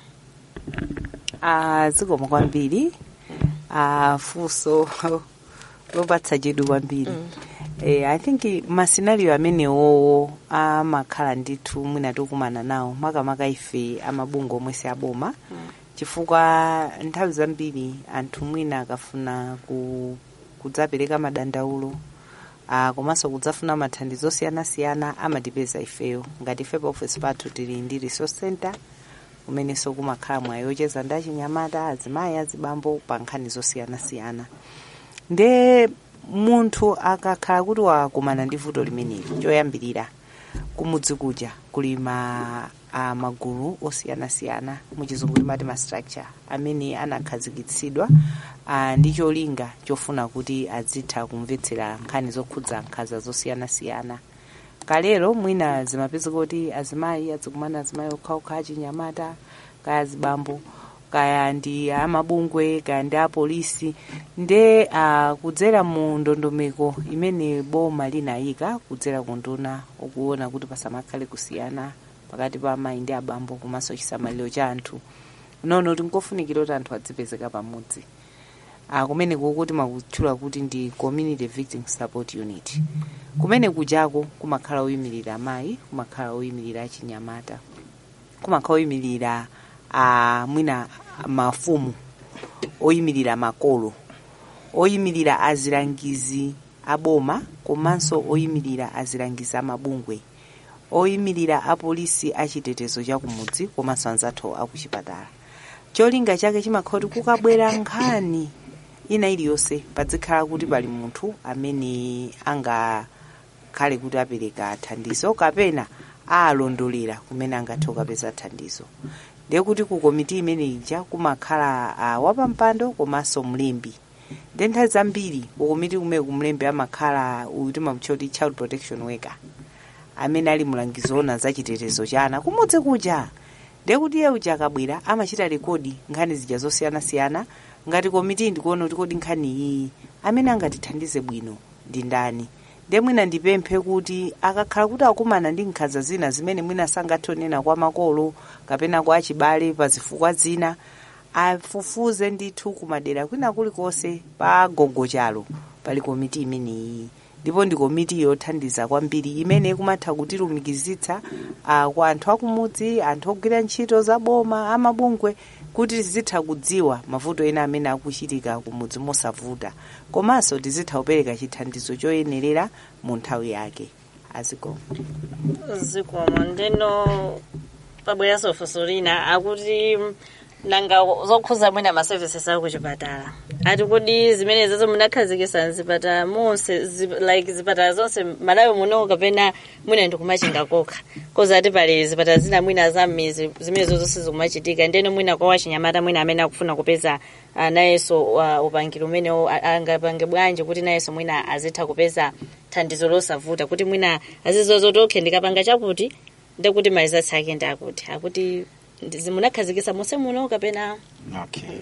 S2: Ah, zikoma kwambiri ah, funso lopatsa chidwi kwambiri eh, i think masinario amenewowo amakhala ndithu mwina tikumana nawo makamaka ife amabungo omwe si aboma chifukwa nthawi zambiri anthu mwina akafuna ku, kudzapereka madandaulo ah, komanso kudzafuna mathandizo osiyanasiyana amatipeza ifeyo ngati ife pa office pathu tili ndi resource center kumenenso kumakhala mwayi yocheza ndi achinyamata azimayi azibambo pa nkhani zosiyanasiyana nde munthu akakhala kuti wakumana ndi vuto limeneli choyambirira kumudzi kuja kuli ma a magulu osiyanasiyana muchizungu timati ma structure amene anakhazikitsidwa ah, ndi cholinga chofuna kuti azitha kumvetsera nkhani zokhudza nkhanza zosiyanasiyana kalero mwina zimapezeka kuti azimayi azikumana azimayi okhaokha achinyamata kaya azibambo kaya ndi amabungwe kaya ndi apolisi nde uh, kudzera mu ndondomeko imene boma linayika kudzera kunduna ukuona kuti pasamakhale kusiyana pakati pa amayi ndi abambo komanso chisamaliro cha anthu nono tinkofunikira kuti anthu adzipezeka pamodzi uh, kumene kukuti makutchula kuti ndi community victim support unit kumene kujako kumakhala oyimirira amayi kumakhala oyimirira achinyamata kumakhala oyimirira uh, mwina mafumu oyimirira makolo oyimirira azilangizi aboma komanso oyimirira azilangizi amabungwe oyimirira apolisi achitetezo chakumudzi komanso anzathu akuchipatala cholinga chake chimakhala kuti kukabwera nkhani ina iliyonse padzikhala kuti pali munthu amene angakhale kuti apereka thandizo kapena alondolera kumene angathe kukapeza thandizo ndiye kuti ku komiti imene ija kumakhala uh, wapampando komanso mlembi ndi nthawi zambiri ku komiti kumene kumlembi amakhala utimamutchoti child protection worker amene ali mulangizi ona za chitetezo cha ana kumudzi kuja ndiye kuti iye uja akabwera amachita rekodi nkhani zija zosiyanasiyana ngati komiti ndikuona kuti kodi nkhani iyi amene angatithandize bwino ndi ndani ndiye mwina ndipemphe kuti akakhala kuti akumana ndi nkhanza zina zimene mwina sangathe kunena kwa makolo kapena kwa achibale pa zifukwa zina afufuze ndithu kumadera kwina kulikonse pa gogochalo pali komiti imeneyi ndipo ndi komiti yothandiza kwambiri imene ikumatha kutilumikizitsa uh, kwa anthu akumudzi anthu ogwira ntchito za boma amabungwe kuti tizitha kudziwa mavuto ena amene akuchitika kumudzi mosavuta komanso tizitha kupereka chithandizo choyenerera mu nthawi yake azikomo
S1: zikomo ndeno pabweranso funso lina akuti nanga zokhuza mwina ma services aku chipatala ati kodi zimene zazo munakhazikisa mzipatala monse zi, like zipatala zonse malawi muno kapena mwina ndikumachinga kokha koza ati pali zipatala zina mwina za mizi zimene zonse zikumachitika ndeno mwina kwa wachinyamata mwina amene akufuna kupeza uh, nayenso uh, upangiro umene angapange bwanji kuti nayenso mwina azitha kupeza thandizo losavuta kuti mwina azizozoti okay ndikapanga chakuti ndekuti maizatsi ake ndakuti akuti munakhazikisa monse muno kapena
S5: okay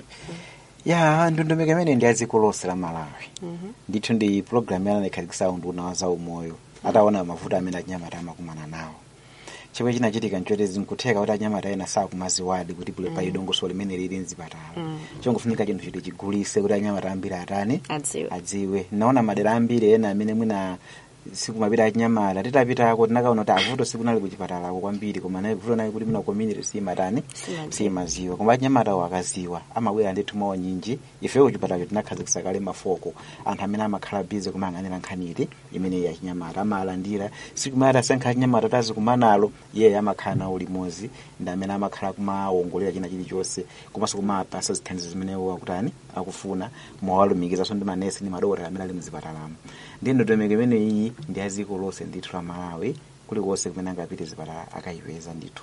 S5: ya ndondomeko imene ndi adziko lonse la malawi ndithu ndi program yana ikhazikisa unduna wa zaumoyo ataona mavuto amene achinyamata amakumana nawo chomwe chinachitika nchoti nkutheka kuti anyamata ena sakumaziwadi kuti kule pali dongosolo limene lili mzipatala chongofunika chinthu chiti chigulise kuti anyamata ambiri atani
S1: adziwe
S5: adziwe naona madera ambiri ena amene mwina sikumapita achinyamata titapitako tinakaona kuti avuto sikunali kuchipatalako kwambiri koma naye vuto naye kuti mina community simatani simaziwa koma achinyamatawo akaziwa amabwera ndithu mawo nyinji ifeyo kuchipatalacho tinakhazikisa kale mafoko anthu amene amakhala bize kumayang'anira nkhani imene ya chinyamata amalandira sikumati asankha achinyamata tazikumanalo iye amakhala nawo limodzi ndi amene amakhala kumawongolera china chilichonse komanso kumapasa zithandizo zimene akutani akufuna mwawalumikizaso ndi manesi ndi madokotela amene ali mzipatalamo ndi ndondomeko imene iyi ndi aziko lonse ndithu la malawi kulikonse kumene angapite zipatala akayipeza ndithu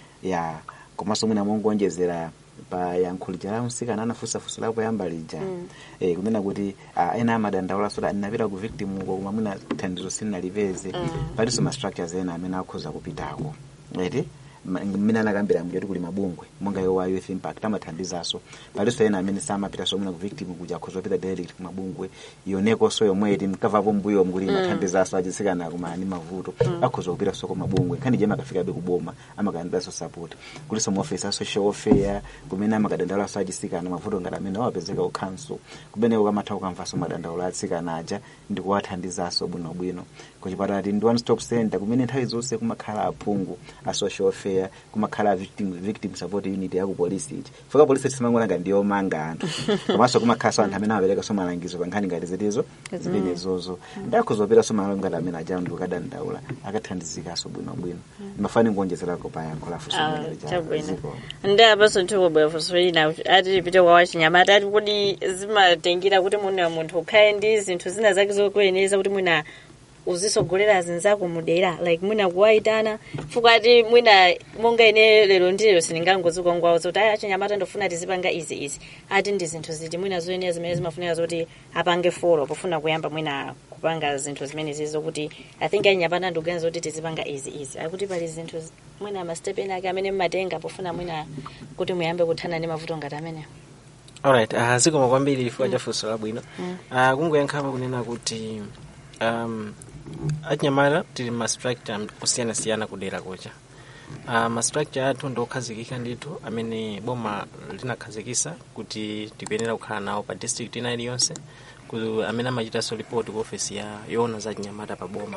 S5: ya komanso mwina mongonjezera pa yankho lija la msikana anafunsafunso lapo yamba lija
S1: Mm.
S5: eh, kunena kuti uh, ena amadandaula soti ndinapita ku victim uko koma mwina thandizo silinalipeze
S1: Mm.
S5: palinso ma structures ena amene akhoza kupitako eti mmene anakambira mjoti kuli mabungwe monga yo wa youth impact amathandizaso palinso ena amene samapita so mwina ku victim kuja akhoza kupita direct ku mabungwe yonekonso yomwe iti mkavapo mbuyo mkuti
S1: Mm.
S5: imathandizaso achisikana kumana ndi mavuto
S1: Mm.
S5: akhoza kupita so ku mabungwe nkhani jema akafikabe kuboma amakadandaulaso support kulinso maofisi a social welfare kumene amakadandaulaso achisikana mavuto ngati amene awapezeka ku council kumeneko kamatha kukamvaso madandaula atsikana aja ndi kuwathandizaso bwinobwino kuchipatala ti ndi one stop center kumene nthawi zonse kumakhala aphungu a social welfare kumakhala a victim, victim support unit yaku polisi iti foka polisi tisimangolanga ndiyomanga anthu komanso kumakhalanso anthu amene amaperekaso malangizo pa nkhani ngati zitizo zimenezozo ndakuzoperaso malo ngati amene aja ndi kukadandaula akathandizikaso bwinobwino ndimafani nkuonjezerako pa yankho la funso
S1: Ah,
S5: limene lija
S1: chabwino.
S5: ziko.
S1: ndi apaso nthiwobwera funso lina ati lipite kwa wachinyamata ati kuti zimatengera kuti mwina munthu ukhale ndi zinthu zina zake zokuyeneza kuti mwina uzisogolera zinzako mudera like mwina kuwayitana fukati mwina monga ine lero ndi lero sindingangozuka ngwawo zoti aya achinyamata ndofuna tizipanga izi izi ati ndi zinthu ziti mwina zoyenera zimene zimafunika zoti apange folo pofuna kuyamba mwina kupanga zinthu zimene zizo kuti i think achinyamata ndikuganiza kuti tizipanga izi izi akuti pali zinthu zi- mwina mastepe ena ake amene mmatenga pofuna mwina kuti muyambe kuthana ndi mavuto ngati amenewo
S4: alright uh, zikoma kwambiri chifukwa cha funso labwino uh, kungoyankhapa kunena kuti um, achinyamata tili ma structure kusiyanasiyana kudera kucha uh, ma structure athu ndiokhazikika ndithu amene boma linakhazikisa kuti tikuyenera kukhala nawo pa district ina iliyonse ku- amene amachitanso report ku office ya yoona za chinyamata pa boma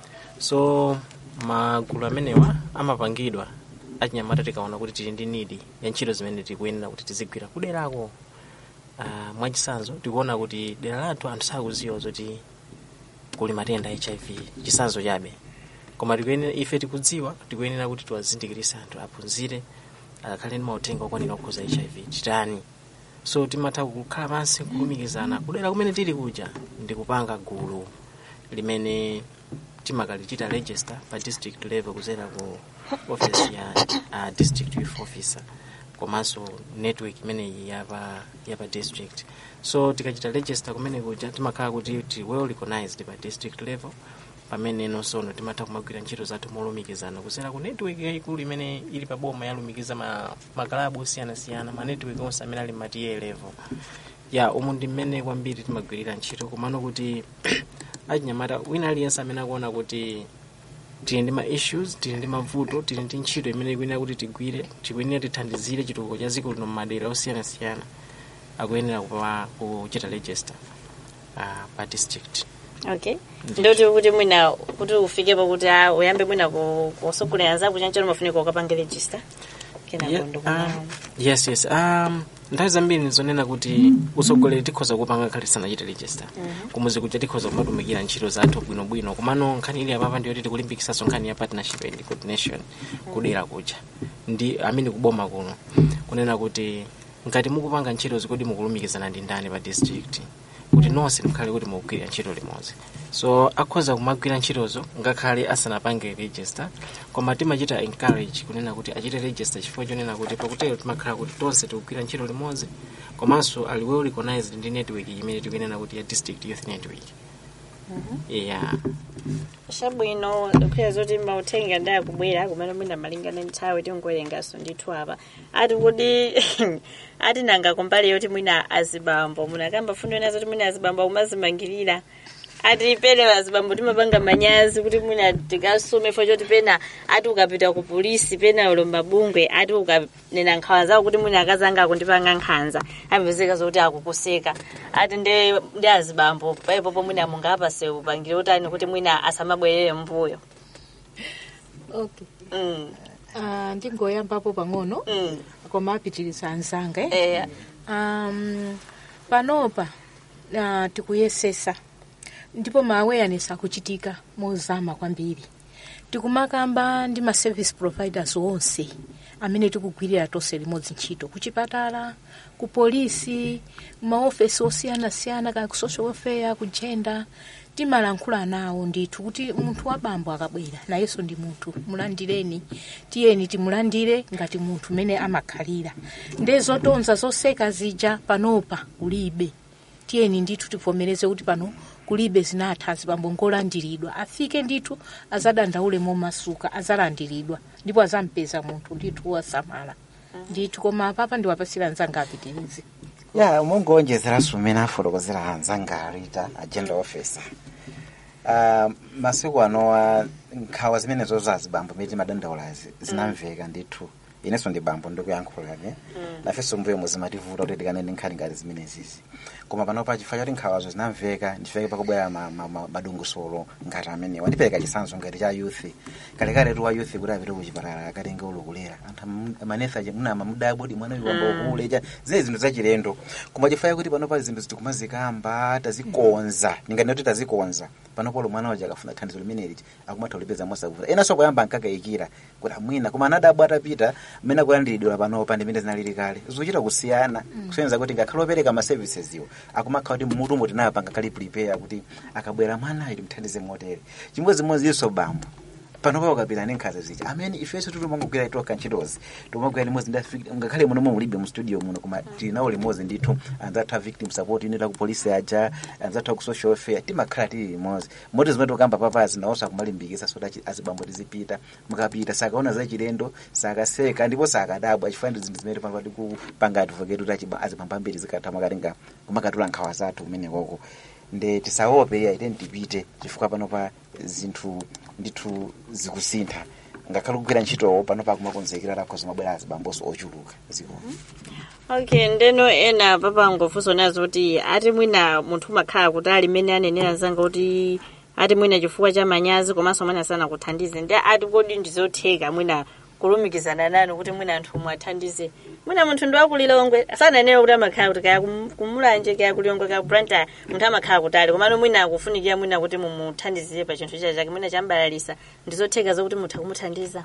S4: so magulu amenewa amapangidwa achinyamata tikaona kuti tili ndi nidi ya ntchito zimene tikuyenera kuti tizigwira kuderako uh, mwachisanzo tikuona kuti dera lathu anthu sakuziwa zoti kuli matenda a hiv chisanzo chabe koma tikuyenera ife tikudziwa tikuyenera kuti tiwazindikirise anthu aphunzire akakhale ndi mauthenga okwanira okhuza hiv chitani so timatha kukhala pansi kulumikizana kudera kumene tili kuja ndi kupanga gulu limene timakalichita register pa district level kuzera ku office ya uh, district youth officer komanso network imeneyi yapa yapa district so tikachita register kumene kuja timakhala kuti ti well recognized pa district level pamene nonsono timatha kumagwira ntchito zathu molumikizana kuzera ku network yayikulu imene ili pa boma yalumikiza ma, makalabu osiyanasiyana ma network onse amene ali matiye level ya umu ndi mmene kwambiri timagwirira ntchito komano kuti achinyamata wina aliyense amene akuona kuti tili ndi ma issues tili ndi mavuto tili ndi ntchito imene ikuyenera kuti tigwire tikuyenera tithandizire chitukuko cha dziko lino m'madera osiyanasiyana akuyenera kupa- kuchita register uh, pa district
S1: okay ndoti kuti mwina kuti ufikepo kuti ah, uyambe mwina ku- kusogolera zako chanchero mafunika ukapanga register kenako
S4: Yeah,
S1: ndikunawo
S4: um, yes yes um, nthawi zambiri nizonena kuti usogoleri tikhoza kupanga khali sanachite register kumuzi kuja tikhoza kumatumikira ntchito zathu bwinobwino komano nkhani ili apapa ndiyoti tikulimbikisaso nkhani ya partnership and coordination kudera kuja ndi amene kuboma kuno kunena kuti ngati mukupanga ntchitozi kodi mukulumikizana ndi ndani pa district kuti nonse mukhale kuti mukugwirira ntchito limodzi so akhoza kumagwira ntchitozo ngakhale asanapange register koma timachita encourage kunena kuti achite register chifukwa chonena kuti pakutero timakhala kuti tonse tikugwira ntchito limodzi komanso ali well recognized ndi network imene tikunena kuti ya district youth network yeah
S1: chabwino ndikhuya zoti mauthenga ndayakubwera kumene mwina malingana nthawi tingowerengaso ndithu apa ati kuti ati nanga kumbali yoti mwina azibambo munakamba fundo ena zoti mwina azibambo akumazimangirira ati pene azibambo timapanga manyazi kuti mwina tikasume fo choti pena ati ukapita ku polisi pena ulo mabungwe ati ukanena nkhawa zako kuti mwina akazanga akundipanga nkhanza amvezeka zokuti akukuseka ati ndi ndi azibambo paipopo mwina mungapase upangire utani kuti mwina asamabwerere mbuyo
S3: okay
S1: mm.
S3: uh, ndingoyambapo pang'ono
S1: mm.
S3: koma apitiriza anzanga eh?
S1: eh,
S3: um, panopa uh, tikuyesesa ndipo ma awareness akuchitika mozama kwambiri tikumakamba ndi ma service providers onse amene tikugwirira tonse limodzi ntchito kuchipatala ku polisi maofesi osiyanasiyana ka ku social welfare ku gender timalankhula nawo ndithu kuti munthu wabambo akabwera nayenso ndi munthu mulandireni tiyeni timulandire ngati munthu mene amakhalira nde zotonza zoseka zija panopa kulibe tiyeni ndithu tivomereze kuti pano kulibe zinatha azibambo ngolandiridwa afike ndithu azadandaule momasuka azalandiridwa ndipo azampeza munthu ndithu wasamala ndithu koma apapa ndiwapasira anzanga apitirize
S5: ya mungonjezeranso mmene afotokozera anzanga alita agenda officer uh, masiku anowa nkhawa zimenezo za azibambo imene timadandaulazi zinamveka ndithu inenso ndi bambo ndikuyankhulane nafenso mbuyo muzimativuta kuti tikanene nkhani ngati zimenezizi koma panopa chifukwa choti nkhawazo zinamveka ndifeke pakubwera ma- ma- ma- madungusolo ngati amenewa ndipereka chisanzo ngati cha youth kalekale tu wa youth kuti apite kuchipatala akatenge ulukulera anthu am- manesa munama mudabudi mwana uyu wamba ukulecha zile zinthu zachilendo koma chifukwa kuti panopa zinthu zitikumazikamba tazikonza ndingati kuti tazikonza panopa ulo mwana waja akafuna thandizo limeneli akumatha kulipeza mosavuta enanso poyamba ankakayikira kuti amwina koma anadabwa atapita mmene akulandiridwa panopa ndi mmene zinalili kale zikuchita kusiyana kusonyeza kuti ngakhale opereka ma services iwo akumakhala kuti mmutumo tinapanga kali prepare kuti akabwera mwanayo timthandize motere chimodzimodzinso bambo panopa ukapita ndi nkhanza zicha amene ifenso titomangogwira itoka ntchitozi tomagwira limodzi ndi ngakhale muno mulibe mu studio muno koma tili nawo limodzi ndithu anzathu a victim support unit aku polisi aja anzathu aku social welfare timakhala tili limodzi moti zimene tikamba papazi nawonso akumalimbikitsa soti achi- azibambo tizipita mukapita sakaona za chilendo sakaseka ndipo sakadabwa achifana ndi zinthu zimene panopa tikupanga advocate kuti achiba- azibambo ambiri zikatha makatinga kumakatula nkhawa zathu kumenekoko nde tisaope iya iteni tipite chifukwa panopa zinthu ndithu zikusintha ngakhale kugwira ntchitowo panopa kumakonzekera lakhoza mabwera azibamboso ochuluka ziko
S1: okay ndeno ena papangofunso nazo kuti ati mwina munthu umakhala kuti ali mmene anenera zanga kuti ati mwina chifukwa cha manyazi komanso mwina sanakuthandize ndi ati kodi ndizotheka mwina kulumikizana nanu kuti mwina anthu mwathandize mwina munthu ndi wakulilongwe sananena kuti amakhala kuti kaya kum- kumulanje kaya kulilongwe kaya kubranta munthu amakhala kutali komano mwina akufunikira mwina kuti mumuthandizire pa chinthu cha chake mwina chambalalisa ndizotheka zokuti mutha kumuthandiza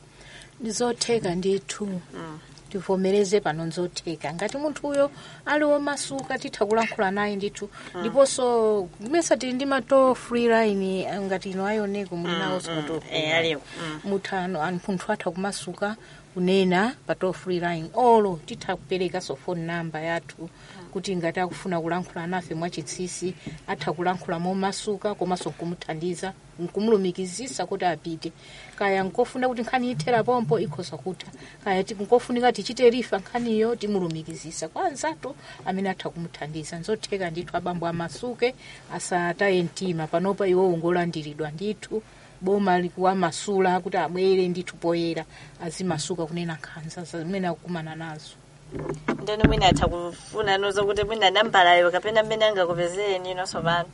S3: ndizotheka ndithu tivomereze pano nzotheka ngati munthu uyo ali womasuka titha kulankhula naye ndithu ndiponso kumesa tili ndi ma toll free line eh, ngati ino ayoneko muli nawonso ma toll free
S1: eh,
S3: line.
S1: aliwo.
S3: muthano anthu munthu atha kumasuka kunena pa toll free line olo titha kuperekanso phone number yathu kuti ngati akufuna kulankhula nafe mwachitsisi atha kulankhula momasuka komanso nkumuthandiza nkumulumikizisa kuti apite kaya nkofuna kuti nkhani ithera pompo ikhoza kutha kaya ti- nkofunika tichite rifa nkhaniyo timulumikizisa kwa anzathu amene atha kumuthandiza nzotheka ndithu abambo amasuke asataye mtima panopa iwo ungolandiridwa ndithu boma likuwamasula kuti abwere ndithu poyera azimasuka kunena nkhanza zimene akukumana nazo
S1: ndeno mwina atha kufuna nozo kuti mwina nambalayo kapena mmene angakupezeni nonso pano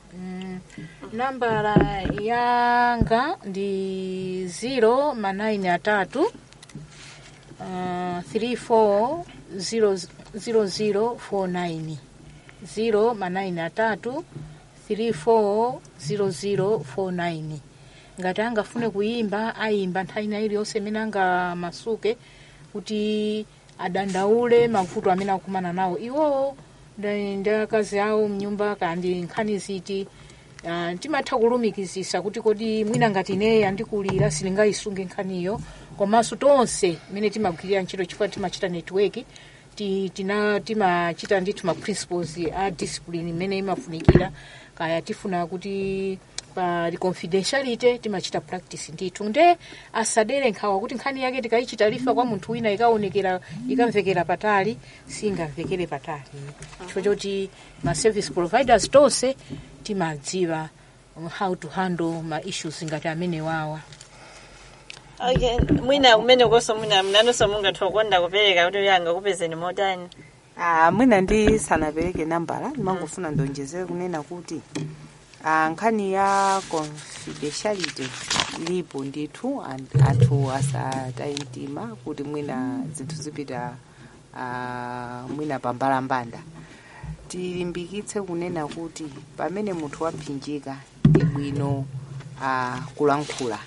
S3: Mm, nambala yanga ndi 0 manayini atatu uh, 34 0049 0 manayini atatu 34 0049 ngati angafune kuyimba ayimba nthawi ina iliyonse imene angamasuke kuti adandaule mavuto amene akumana nawo iwowo ndi ndi akazi awo mnyumba kandi nkhani ziti uh, timatha kulumikizisa kuti kodi mwina ngati ineyi andikulira silingayisunge nkhaniyo komanso tonse imene timagwirira ntchito chifukwa timachita network ti- tina timachita ndithu ma principles a discipline imene imafunikira kaya tifuna kuti pa confidentiality timachita practice ndithu nde asadere nkhawa kuti nkhani yake tikayichita lifa kwa munthu wina ikaonekera ikamvekera patali singamvekere patali chifukwa choti ma service providers tonse timadziwa um, how to handle ma issues ngati amene wawa
S1: okay mwina kumene konso mwina mnanonso mungatha kukonda kupereka kuti uyo angakupezeni motani
S2: Ah, mwina ndi sanapereke nambala ndimangofuna ndonjezere kunena kuti ah, nkhani ya confidentiality ilipo ndithu and- anthu asataye mtima kuti mwina zinthu zipita ah, mwina pambalambanda tilimbikitse kunena kuti pamene munthu wapsinjika ndi bwino ah, kulankhula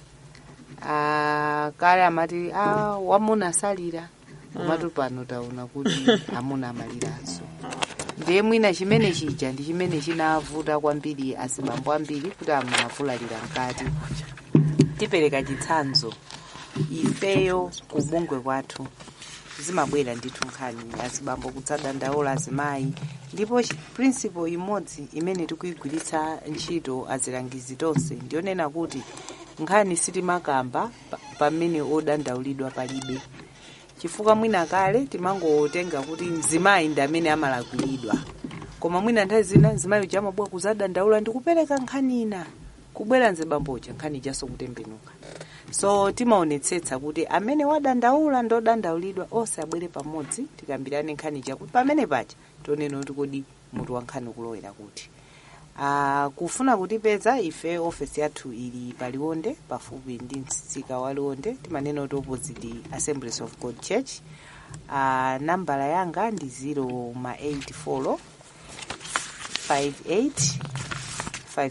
S2: Ah, kale amati ah, wamuna asalira komatu pano taona kuti amuna amaliranso ndiye mwina chimene chija ndi chimene chinavuta kwambiri azibambo ambiri kuti amavulalira mkati tipereka chitsanzo ifeyo kubungwe kwathu zimabwera ndithu nkhani azibambo kutsadandaula azimayi ndipo chi- principle imodzi imene tikuyigwiritsa ntchito azilangizi tonse ndiyonena kuti nkhani sitimakamba pa- pamene odandaulidwa palibe chifukwa mwina kale timangotenga kuti mzimayi ndi amene amalakwilidwa koma mwina nthawi zina mzimayi uja amabwera kuzadandaula ndi kupereka nkhani ina kubwera mzibamboja nkhani ijaso kutembenuka so timaonetsetsa kuti amene wadandaula ndi odandaulidwa onse abwere pamodzi tikambirane nkhani ija kuti pamene paja tionena kuti kodi mutu wa nkhani ukulowera kuti Ah, kufuna kutipeza ife ofesi yathu ili paliwonde pafupi ndi msika wa liwonde timanena kuti opposite assemblies of god church uh, nambala yanga ndi 0 ma 84 58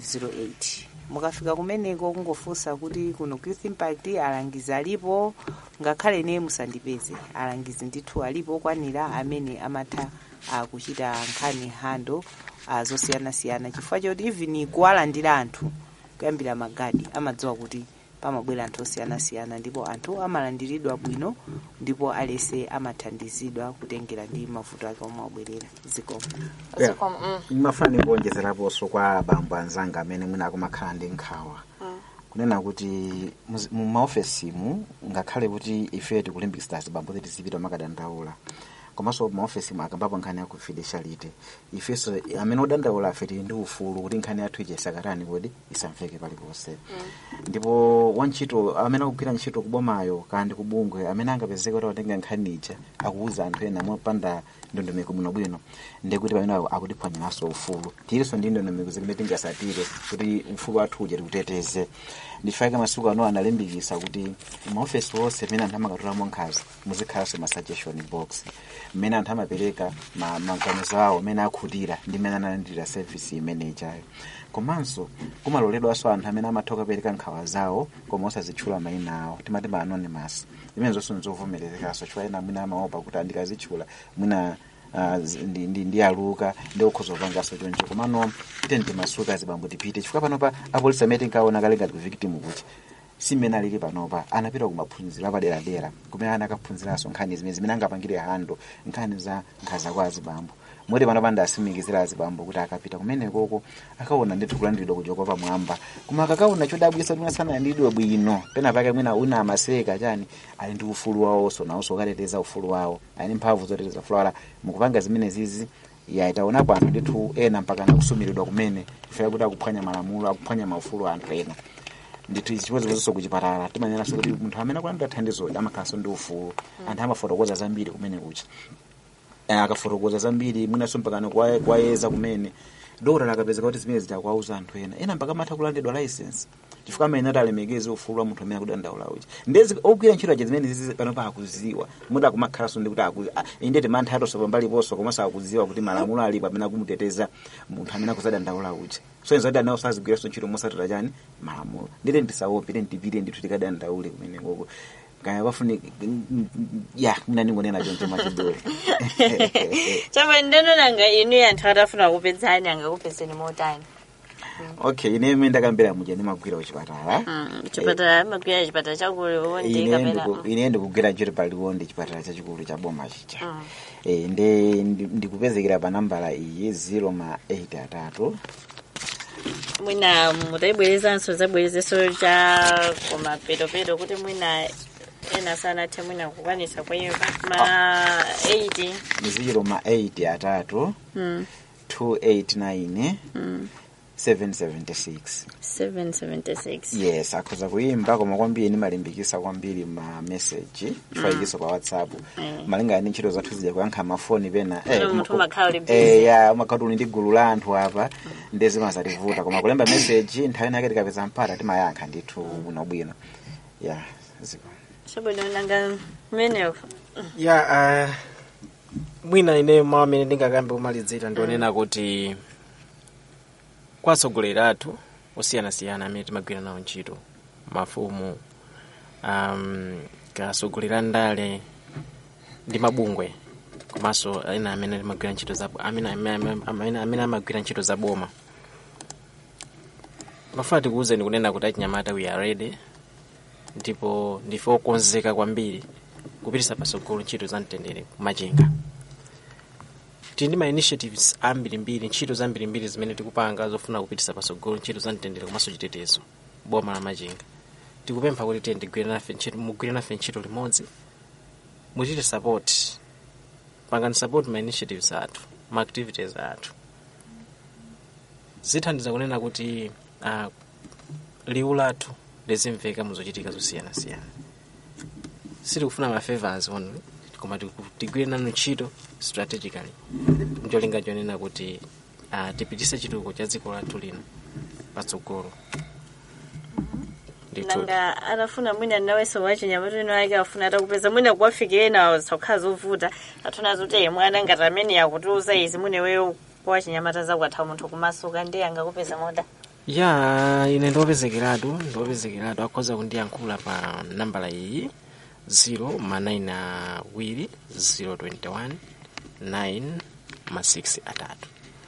S2: 508 mukafika kumeneko kungofunsa kuti kuno youth impact alangizi alipo ngakhale ine musandipeze alangizi ndithu alipo okwanira amene amatha uh, kuchita nkhani hando uh, zosiyanasiyana chifukwa choti even kuwalandira anthu kuyambira magadi amadziwa kuti pamabwera anthu osiyanasiyana ndipo anthu amalandiridwa bwino ndipo alese amathandizidwa kutengera ndi mavuto ake omwe abwerera zikomo
S5: Yeah. mafani kuonjezeraponso kwa bambo anzanga amene mwina akumakhala ndi nkhawa kunena kuti muzi- mu maofesimu ngakhale kuti ife tikulimbikitsa zibambo kuti tizipita makadandaula komanso maofesimu akambapo nkhani ya confidentiality ifenso amene odandaula afe tili ndi ufulu kuti nkhani yathu ija isakatani kodi isamveke paliponse ndipo wantchito amene akugwira ntchito kubomayo kandi ndi kubungwe amene angapezeke kuti atenga nkhani ija akuuza anthu ena mopanda ndondomeko bwinobwino ndekuti pamene akutiphwanyiranso ufulu tilinso ndi ndondomeko zimene tingasatire kuti ufulu wathu uja tikuteteze ndifake masiku ano analimbikisa kuti maofesi onse amene anthu amakatulamo nkhazi muzikhalanso ma suggestion box mmene anthu amapereka ma- maganizo awo amene akhutira ndi mmene analandira service imene ichayo komanso kumaloledwanso anthu amene amatha kupereka nkhawa zawo koma osazitchula mayina awo timati ma anonymous imene zonse nzovomerezekaso chifukwa ena mwina amaopa kuti andikazitchula mwina ah, zi- ndi- ndi- ndi aluka ndi okhoza kupanganso choncho komano ite ndimasuka zibambo tipite chifukwa panopa apolisi amene tinkaona kale ngati ku victim kuti simene alili panopa anapita kumaphunziro apaderadera kumene ana akaphunziranso nkhani zimene zimene angapangire hando nkhani za nkhaza kwa azibambo moti panopa ndasimikizira azibambo kuti akapita kumenekoko akaona ndithu kulandiridwa kuchoka pamwamba koma akakaona chodabwisa mwina sanalandiridwe bwino pena pake mwina una amaseka chani ali ndi ufulu wawonso nawonso ukateteza ufulu wawo ali ndi mphamvu zoteteza ufulu wala mukupanga zimene zizi ya itaonapo anthu ndithu ena mpaka nakusumiridwa kumene ifika kuti akuphwanya malamulo akuphwanya maufulu a anthu ena ndithu izi chipozipozonso kuchipatala timanenaso kuti munthu amene akulandira thandizo amakhalanso ndi ufulu anthu amafotokoza zambiri kumene kucha Eh, akafotokoza zambiri mwinanso mpakano kwa- kwayeza kumene dora lakapezeka kuti zimene zitakwauza anthu ena ena mpaka amatha kulandidwa license chifukwa amene ati alemekeze ufulu wa munthu amene akudandaula uchi ndezi ogwira ntchito aja zimene zizi panopa akuziwa muda akumakhalanso ndi kuti aku- ah, inde timantha atonso pambaliponso komanso akuziwa kuti malamulo alipo amene akumuteteza munthu amene akuzadandaula uchi so inzati anawo sazigwiranso ntchito mosatira chani malamulo ndite ndisawope ite ndipite ndithu tikadandaule kumene koko kaya pafuni ya mina ningonena choncho machidori
S1: chapa ndinonanga inu anthu atafuna kupedzani angakupedzeni motani
S5: okay ine imene ndakambira muja ndimagwira kuchipatala
S1: chipatala amagwira chipatala chakulu ndi
S5: ine
S1: kapena
S5: ndiku- ine ndikugwira ntchito paliwondi chipatala chachikulu cha boma chicha
S1: Mm.
S5: Eh, ndi ndi- ndikupezekera pa nambala iyi 0 ma 8 atatu
S1: mwina mutaibwerezanso zabwerezeso cha kumapetopeto kuti mwina ena sanathe mwina kukwanisa kwenyeka ma 80
S5: ni 0 ma 8 atatu
S1: Mm.
S5: 289
S1: Mm.
S5: 776
S1: 776
S5: yes akhoza kuyimba koma kwambiri ndimalimbikisa kwambiri ma message chifaikiso pa whatsapp
S1: Mm.
S5: malingana ndi ntchito zathu zija kuyankha mafoni pena
S1: Ino munthu umakhala uli busy.
S5: eh, ya umakhala uli ndi gulu la anthu apa ndi zimazativuta koma kulemba message nthawi nake tikapeza mpata timayankha ndithu bwinobwino ya ziko
S1: chabwino nanga mmeneko
S4: ya uh, mwina ine mawu amene ndingakambe kumalizira ndionena kuti kwa atsogoleri athu osiyanasiyana amene timagwira nawo ntchito mafumu um, katsogoleri a ndale ndi mabungwe komanso ena amene timagwira ntchito za amene, amene, amene, amene amagwira ntchito za boma mafuna tikuwuzeni kunena kuti achinyamata we are ready ndipo ndife okonzeka kwambiri kupitisa patsogolo ntchito za mtendere kumachinga tili ndi ma initiatives ambirimbiri ntchito zambirimbiri zimene tikupanga zofuna kupitisa patsogolo ntchito za mtendere komanso chitetezo boma la machinga tikupempha kuti tiye ndigwire nafe ntchito mugwire nafe ntchito limodzi muchite support pangani support ma initiatives athu ma activities athu zithandiza kunena kuti uh, liwu lathu lizimveka muzochitika zosiyanasiyana sitikufuna ma favors only koma tiku- tigwire nanu ntchito strategically ncholinga chonena kuti uh, tipitise chitukuko cha dziko lathu lino patsogolo ndithu
S1: nanga anafuna mwina nawenso wachinyamata ino ake afuna atakupeza mwina kuwafikire nawo zisakhala zovuta atuna zoti "Eh, mwana ngati amene akutiuza izi muneweyo wachinyamata zakwatha munthu kumasuka ndi angakupeza moda
S4: ya ine ndiopezekeratu ndiopezekeratu akhoza kundiyankhula pa nambala iyi 0 ma 9 awiri 021 9 ma 6 atatu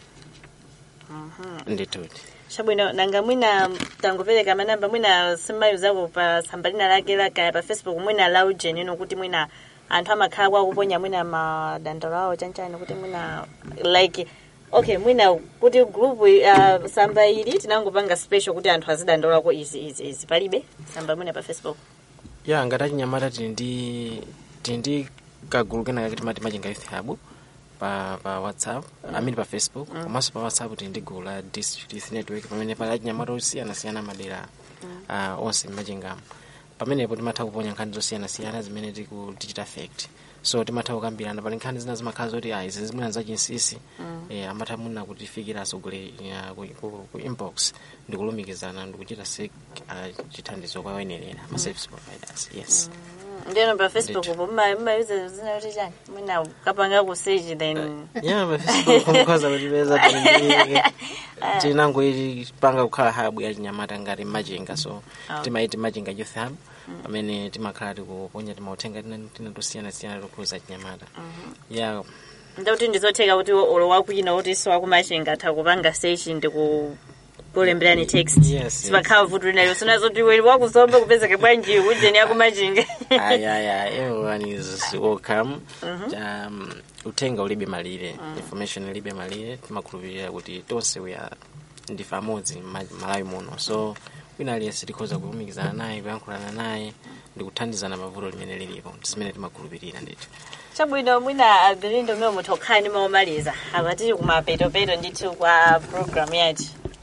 S4: ndituti
S1: chabwino nanga mwina tangopereka manamba mwina simayuzako pa tsamba lina lake lakaya pa facebook mwina laujen ino kuti mwina anthu amakhala kwakuponya mwina madandalo awo chanchani kuti mwina like okay mwina kuti group uh, samba ili tinangopanga special kuti anthu azidandolako izi izi izi palibe samba mwina pa facebook
S4: ya ngati achinyamata tili ndi tili ndi kagulu kenaka kati mati machinga youth hub pa pa whatsapp amene pa facebook komanso pa whatsapp tili ndi gulu la district youth network pamene pali achinyamata osiyanasiyana madera uh, onse mmachingamo pamenepo timatha kuponya nkhani zosiyanasiyana zimene tiku digital fact so timatha kukambirana pali nkhani zina zimakhala zoti ah izi zimwena zachinsisi eh, amatha muna kutifikira asogole ya, ku, ku, ku inbox ndikulumikizana ndikuchita sek uh, chithandizo kwa oyenerera ma service providers yes
S1: ndiyeno pa facebook po mmayuza zina kuti chani mwina kapanga ku search then
S4: yeah pa facebook mukhoza kutipeza tili tinangoiti panga kukhala hub ya chinyamata ngati machinga so
S1: Ah.
S4: timaiti machinga youth hub pamene timakhala tikuponya timauthenga tina tina tosiyanasiyana tikukhuza chinyamata yeah
S1: ndikuti ndizotheka kuti olo wakwina kuti so wakumachinga atha kupanga search ndiku kulemberani text
S4: Yes,
S1: sipakhala vuto linayo sinazoti weli wakusomba kupezeka bwanji ujeni yakumachinga
S4: ayaya everyone is welcome um, uthenga ulibe malire information ilibe malire timakhulupirira kuti tonse we are ndife amodzi ma- malawi muno so wina aliyense tikhoza kulumikizana naye kuyankhulana naye ndikuthandizana pavuto limene lilipo zimene timakhulupirira ndithu
S1: chabwino mwina agrindo mwe munthu okhani maomaliza apatili kumapetopeto ndithu kwa program yathu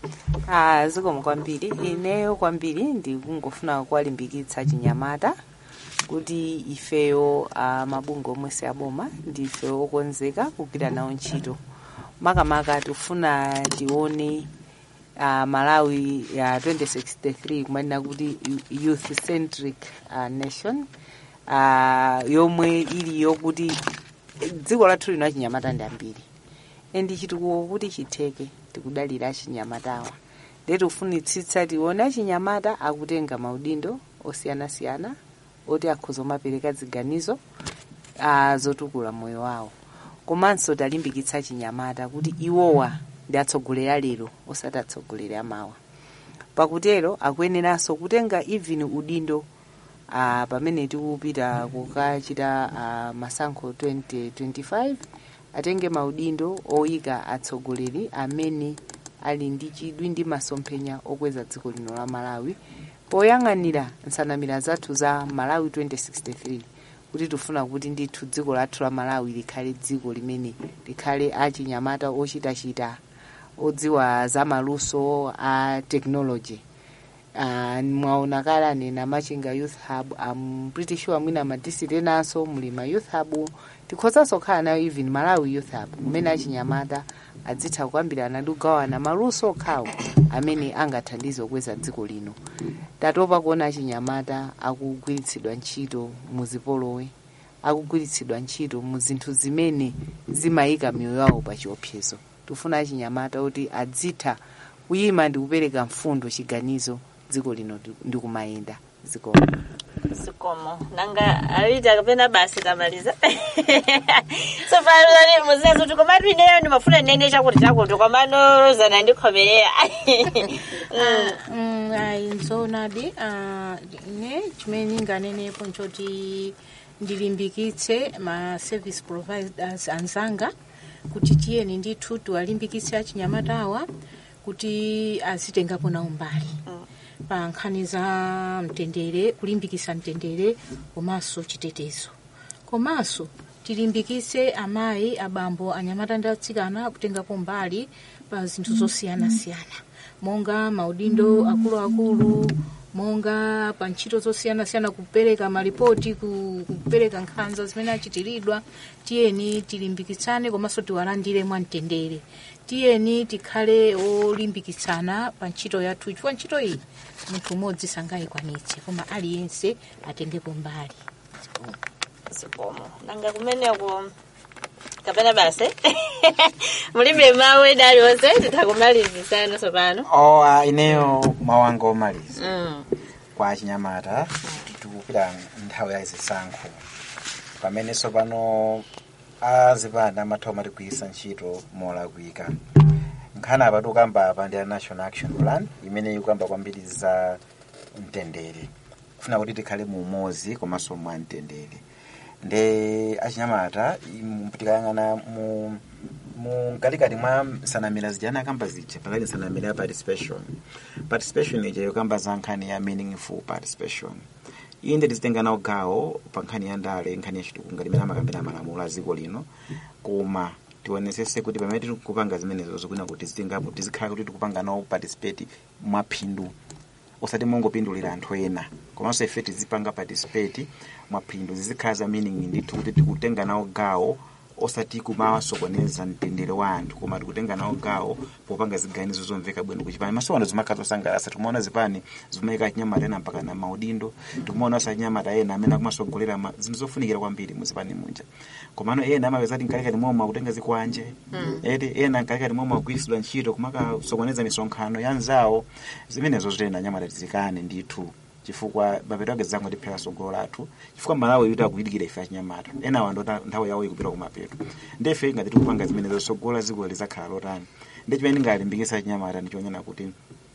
S2: Ah, zikomo kwambiri ineyo kwambiri ndikungofuna kuwalimbikitsa chinyamata kuti ifeyo ah, mabungwe omwe si aboma ndife okonzeka kugwira nawo ntchito makamaka tifuna tione uh, malawi ya 2063 kumanena kuti youth centric uh, nation uh, yomwe ili yokuti dziko lathu lino achinyamata ndi ambiri endi chitukuko kuti chitheke tikudalira achinyamatawa ndetu kufunitsitsa tione achinyamata akutenga maudindo osiyanasiyana oti akhoza kumapereka ziganizo uh, zotukula moyo wawo komanso talimbikitsa achinyamata kuti iwowa ndi atsogoleri a lero osati atsogoleri amawa pakutero akuyeneranso kutenga even udindo uh, pamene tikupita kukachita uh, masankho 2025 atenge maudindo oyika atsogoleri amene ali ndi chidwi ndi masomphenya okweza dziko lino la malawi poyang'anira nsanamira zathu za malawi 2063 kuti tifuna kuti ndithu dziko lathu la malawi likhale dziko limene likhale achinyamata ochitachita odziwa za maluso a technology uh, mwaona kale anena machinga youth hub am pretty sure mwina madisiti enanso muli ma youth hub tikhozanso kukhala nayo even malawi youth hub kumene achinyamata adzitha kukambirana ndi kugawana maluso okhawo amene angathandize kukweza dziko lino tatopa kuona achinyamata akugwiritsidwa ntchito muzipolowe akugwiritsidwa ntchito mu zinthu zimene zimayika miyoyo yawo pa chiopsezo tifuna achinyamata kuti adzitha kuyima ndi kupereka mfundo chiganizo dziko lino ndi kumayenda zikomo
S1: zikomo nanga awita kapena basi tamaliza so pano muziya kuti komatu ineyo ndimafuna nene chakuti chakuti komano rozana ndikhomerera
S3: Mm, ayi nzoonadi ah, ne chimene ndinganenepo nchoti ndilimbikitse ma service providers anzanga kuti tiyeni ndithu tiwalimbikitse achinyamatawa kuti azitengapo nawo mbali pa nkhani za mtendere kulimbikitsa mtendere komanso chitetezo komanso tilimbikitse amayi abambo anyamata ndi atsikana kutengapo mbali pa zinthu zosiyanasiyana monga maudindo akuluakulu monga pa ntchito zosiyanasiyana kupereka malipoti ku- kupereka nkhanza zimene achitiridwa tiyeni tilimbikitsane komanso tiwalandire mwamtendere tiyeni tikhale olimbikitsana pa ntchito yathu chifukwa ntchito iyi munthu umodzi sangayikwanitse koma aliyense atengepo mbali
S1: zikomo nanga kumeneko kapena basi mulibe mawu ena aliwonse titakumalizisana sopano
S5: oh, uh, ineyo mawanga omaliza
S1: mm.
S5: kwa achinyamata titu tikupita nthawi ya zisankho pamenenso pano azipanda amatha kumatigwiritsa ntchito molakwika nkhani apa tikukamba apa ndi a national action plan imene ikukamba kwambiri za mtendere kufuna kuti tikhale mu umodzi komanso mwa mtendere nde achinyamata im- tikayang'ana mu mu mkatikati mwa nsanamira zija anakamba zija pakati nsanamira ya participation participation ija yokamba za nkhani ya meaningful participation inde tizitenga nawo gawo pa nkhani ya ndale nkhani ya chitukuko ngati imene amakambira malamulo a dziko lino koma tionesese kuti pamene tiri kupanga zimenezo zikuna kuti zitingapo tizikhala kuti tikupanga nawo participate mwaphindu osati mongopindulira anthu ena komanso ife tizipanga participate mwaphindu zizikhala za meaning ndithu kuti tikutenga nawo gawo osati kumawasokoneza mtendere wa anthu koma tikutenga nawo gawo popanga ziganizo zomveka bwino kuchipani masowano zimakhala zosangalatsa tikumaona zipani zimayika achinyamata ena mpaka na maudindo tikumaona sa achinyamata ena amene akumasogolera ma- zinthu zofunikira kwambiri muzipani munja komano ena amapeza ati mkalikati momwe akutenga zikwanje eti ena mkalikati momwe akugwiritsidwa ntchito kumakasokoneza misonkhano ya nzawo zimenezo zitenda anyamata tizikane ndithu chifukwa mapeto ake zangu ndiphera sogolo lathu chifukwa malawi yuti akuyidikira ife achinyamata enawa ndo ta- nthawi yawo ikupita kumapeto ndefe ngati tikupanga zimenezo sogolo dziko lizakhala lotani ndi chimene ndingalimbikitsa achinyamata ndichonena kuti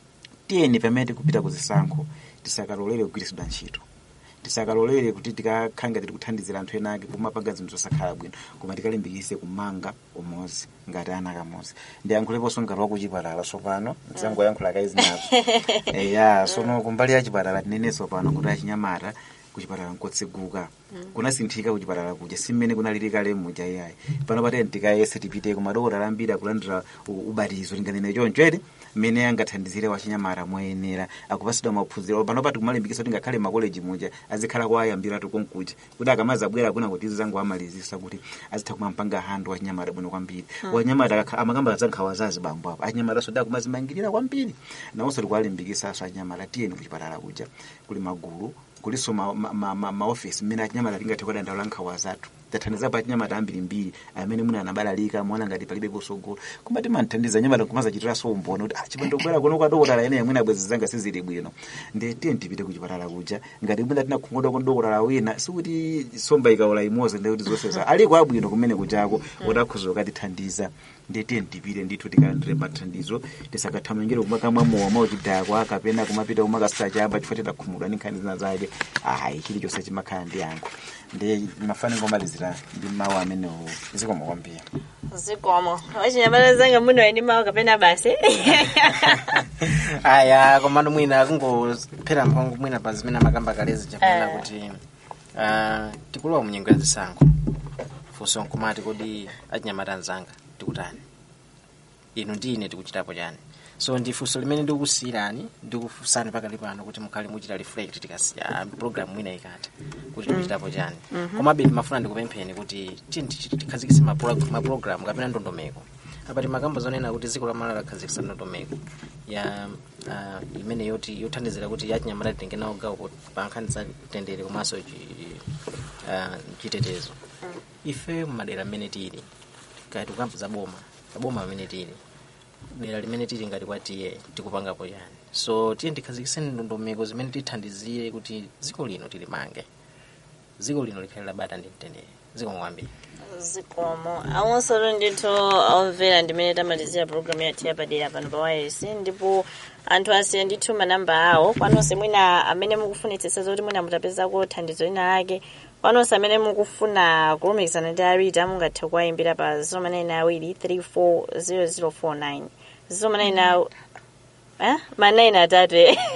S5: tiyeni pamene tikupita kuzisankho tisakalolere kugwiritsidwa ntchito tisakalolere kuti tikakhala ngati tikuthandizira anthu ena ake kumapanga zinthu zosakhala bwino koma tikalimbikitse kumanga umodzi ngati ana kamodzi ndiyankhuleponso ngati wakuchipatala tsopano mzangoyankhula kaizinazo eya sono kumbali ya chipatala tinenenso pano kuti achinyamata kuchipatala nkotseguka kunasinthika kuchipatala kuja simmene kunalili kale muja iyayi pano patene tikayese tipiteko madokotala ambiri akulandira u- ubatizo tinganene choncho ere mmene angathandizire wachinyamata moyenera akupasidwa maphunziro pano pati kumalimbikitsa kuti ngakhale makoleji muja azikhala kwayambiratu konkuja kuti akamazi abwera kuna kuti zangu amalizisa kuti azitha kumampanga handu wachinyamata bwino kwambiri wachinyamata akha- amakamba za nkhawa zazi bambo apo achinyamata soda kumazimangirira kwambiri nawonso tikuwalimbikitsaso achinyamata tiyeni kuchipatala kuja kuli magulu kuliso maofisi ma, ma, ma, maofisi mmene achinyamata tingathe kudandaula nkhawa zathu tathandizapo achinyamata ambirimbiri amene muna anabalalika mwana ngati palibe kusogolo koma timanthandiza anyamata kumazachitiranso umboni kuti ah chipando kubwera kuno kwa dokotala ene amwene abwezi zanga sizili bwino ndi tiye tipite kuchipatala kuja ngati mwina tinakhumudwa kwa dokotala wina sikuti somba ikaola imodzi ndi kuti zonse za aliko abwino kumene kujako otakhuza ukatithandiza ndi tiye tipite ndithu tikalandire mathandizo tisakathamangire kumakamwa mowa mauchidakwa kapena kumapita kumakasachaba chifukwa titakhumudwa ndi nkhani zina zake ayi chilichonse chimakhala ndi yankho ndi mafani ngomalizira ndi mawu amenewo zikomo kwambiri
S1: zikomo wachinyamata zanga muno eni mawu kapena basi
S4: aya komano mwina kungophera mphongo mwina pa zimene amakamba kalezi chakunena
S1: Eh.
S4: kuti ah, tikulowa mu nyengo ya zisankho funso nkumati kodi achinyamata anzanga tikutani inu ndi ine tikuchitapo chani so ndi funso limene ndikukusiyirani ndikufunsani pakali pano kuti mukhale muchita reflect tikasiya program mwina ikatha kuti tikuchitapo chani komabe ndimafuna ndikupempheni kuti tiyeni tichi- tikhazikitse mapro- maprogram kapena ndondomeko apa timakambo zonena kuti dziko lamala lakhazikitsa ndondomeko ya uh, imene yoti yothandizira kuti achinyamata titenge nawo gawo po- pa nkhani za mtendere komanso chi- ah, chitetezo ife mmadera mmene tili kaya tikukamba za boma kaboma pamene tili dera limene tili ngati kwa tiye tikupangapo yani so tiye ndikhazikitseni ndondomeko zimene tithandizire kuti dziko lino tilimange dziko lino likhale labata ndi mtendere zikomo kwambiri
S1: zikomo awonsolo ndithu omvera ndimene tamalizira programu yathu yapadera pano pa wireless ndipo anthu asiye ndithu manamba awo kwanonse mwina amene mukufunitsitsa zoti mwina mutapezako thandizo lina lake kwanonse amene mukufuna kulumikizana ndi arita mungathe kuwayimbira pa 0manayina 340049 0manayina Eh? manayina atatu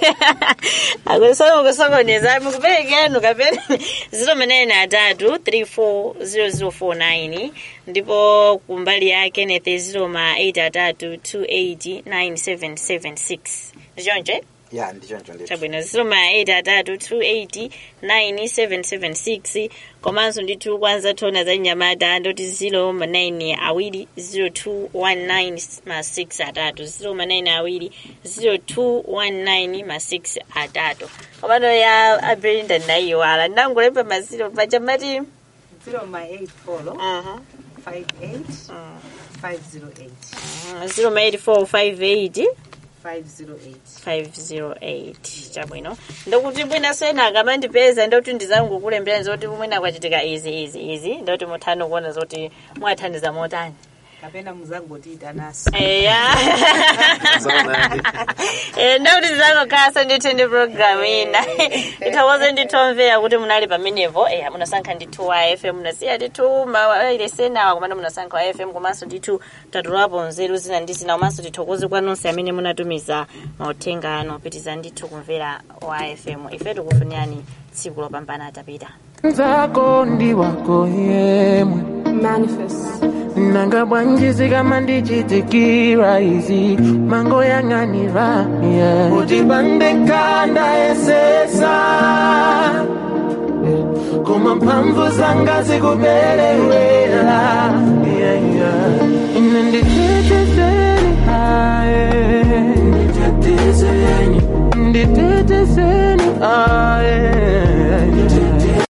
S1: akusokoneza mukuperekenu kapena ziro manayina atatu 340049 ndipo kumbali ya kenneth ziro ma 8 atatu 289776 ndichonje
S5: ya ndichoncho ndithu
S1: chabwino ziro ma 8 atatu 289776 komanso ndithu kwanza tona za nyamata ndoti ziro ma 9 awiri 0219 ma 6 atatu ziro ma 9 awiri 0219 ma 6 atatu komano ya abelinda ndayiwala ndangulemba maziro pachamati
S2: 0
S1: Mhm.
S2: 58 508
S1: ziro ma 8458
S2: 508
S1: 508 chabwino ndokuti bwina sena akamandipeza ndoti ndizangokulembera zoti mwina kwachitika izi izi izi ndoti muthani kuona zoti mwathandiza motani
S2: kapena muzangotiita naso
S1: eya Eh, ndauti zizangokhalasa ndithu ndi programu ina ithokoze ndithomvera kuti munali pamenepo eya munasankha ndithu wa fm munasiya ndithu mailesenawa komano munasankha wa fm komanso ndithu tatulapo nzeru zina ndi zina komanso tithokoze kwa nonse amene munatumiza mauthenga ano opitiza ndithu kumvera wa fm ife tikufunirani tsiku lopambana atapita
S8: nzako ndi wako yemwe nanga bwanjizi kama ndichitikira izi mango yang'anira yeah. utibande nkanda yesesa yeah. koma mphamvu zanga zikuperewera yeah, yeah. ine ndichi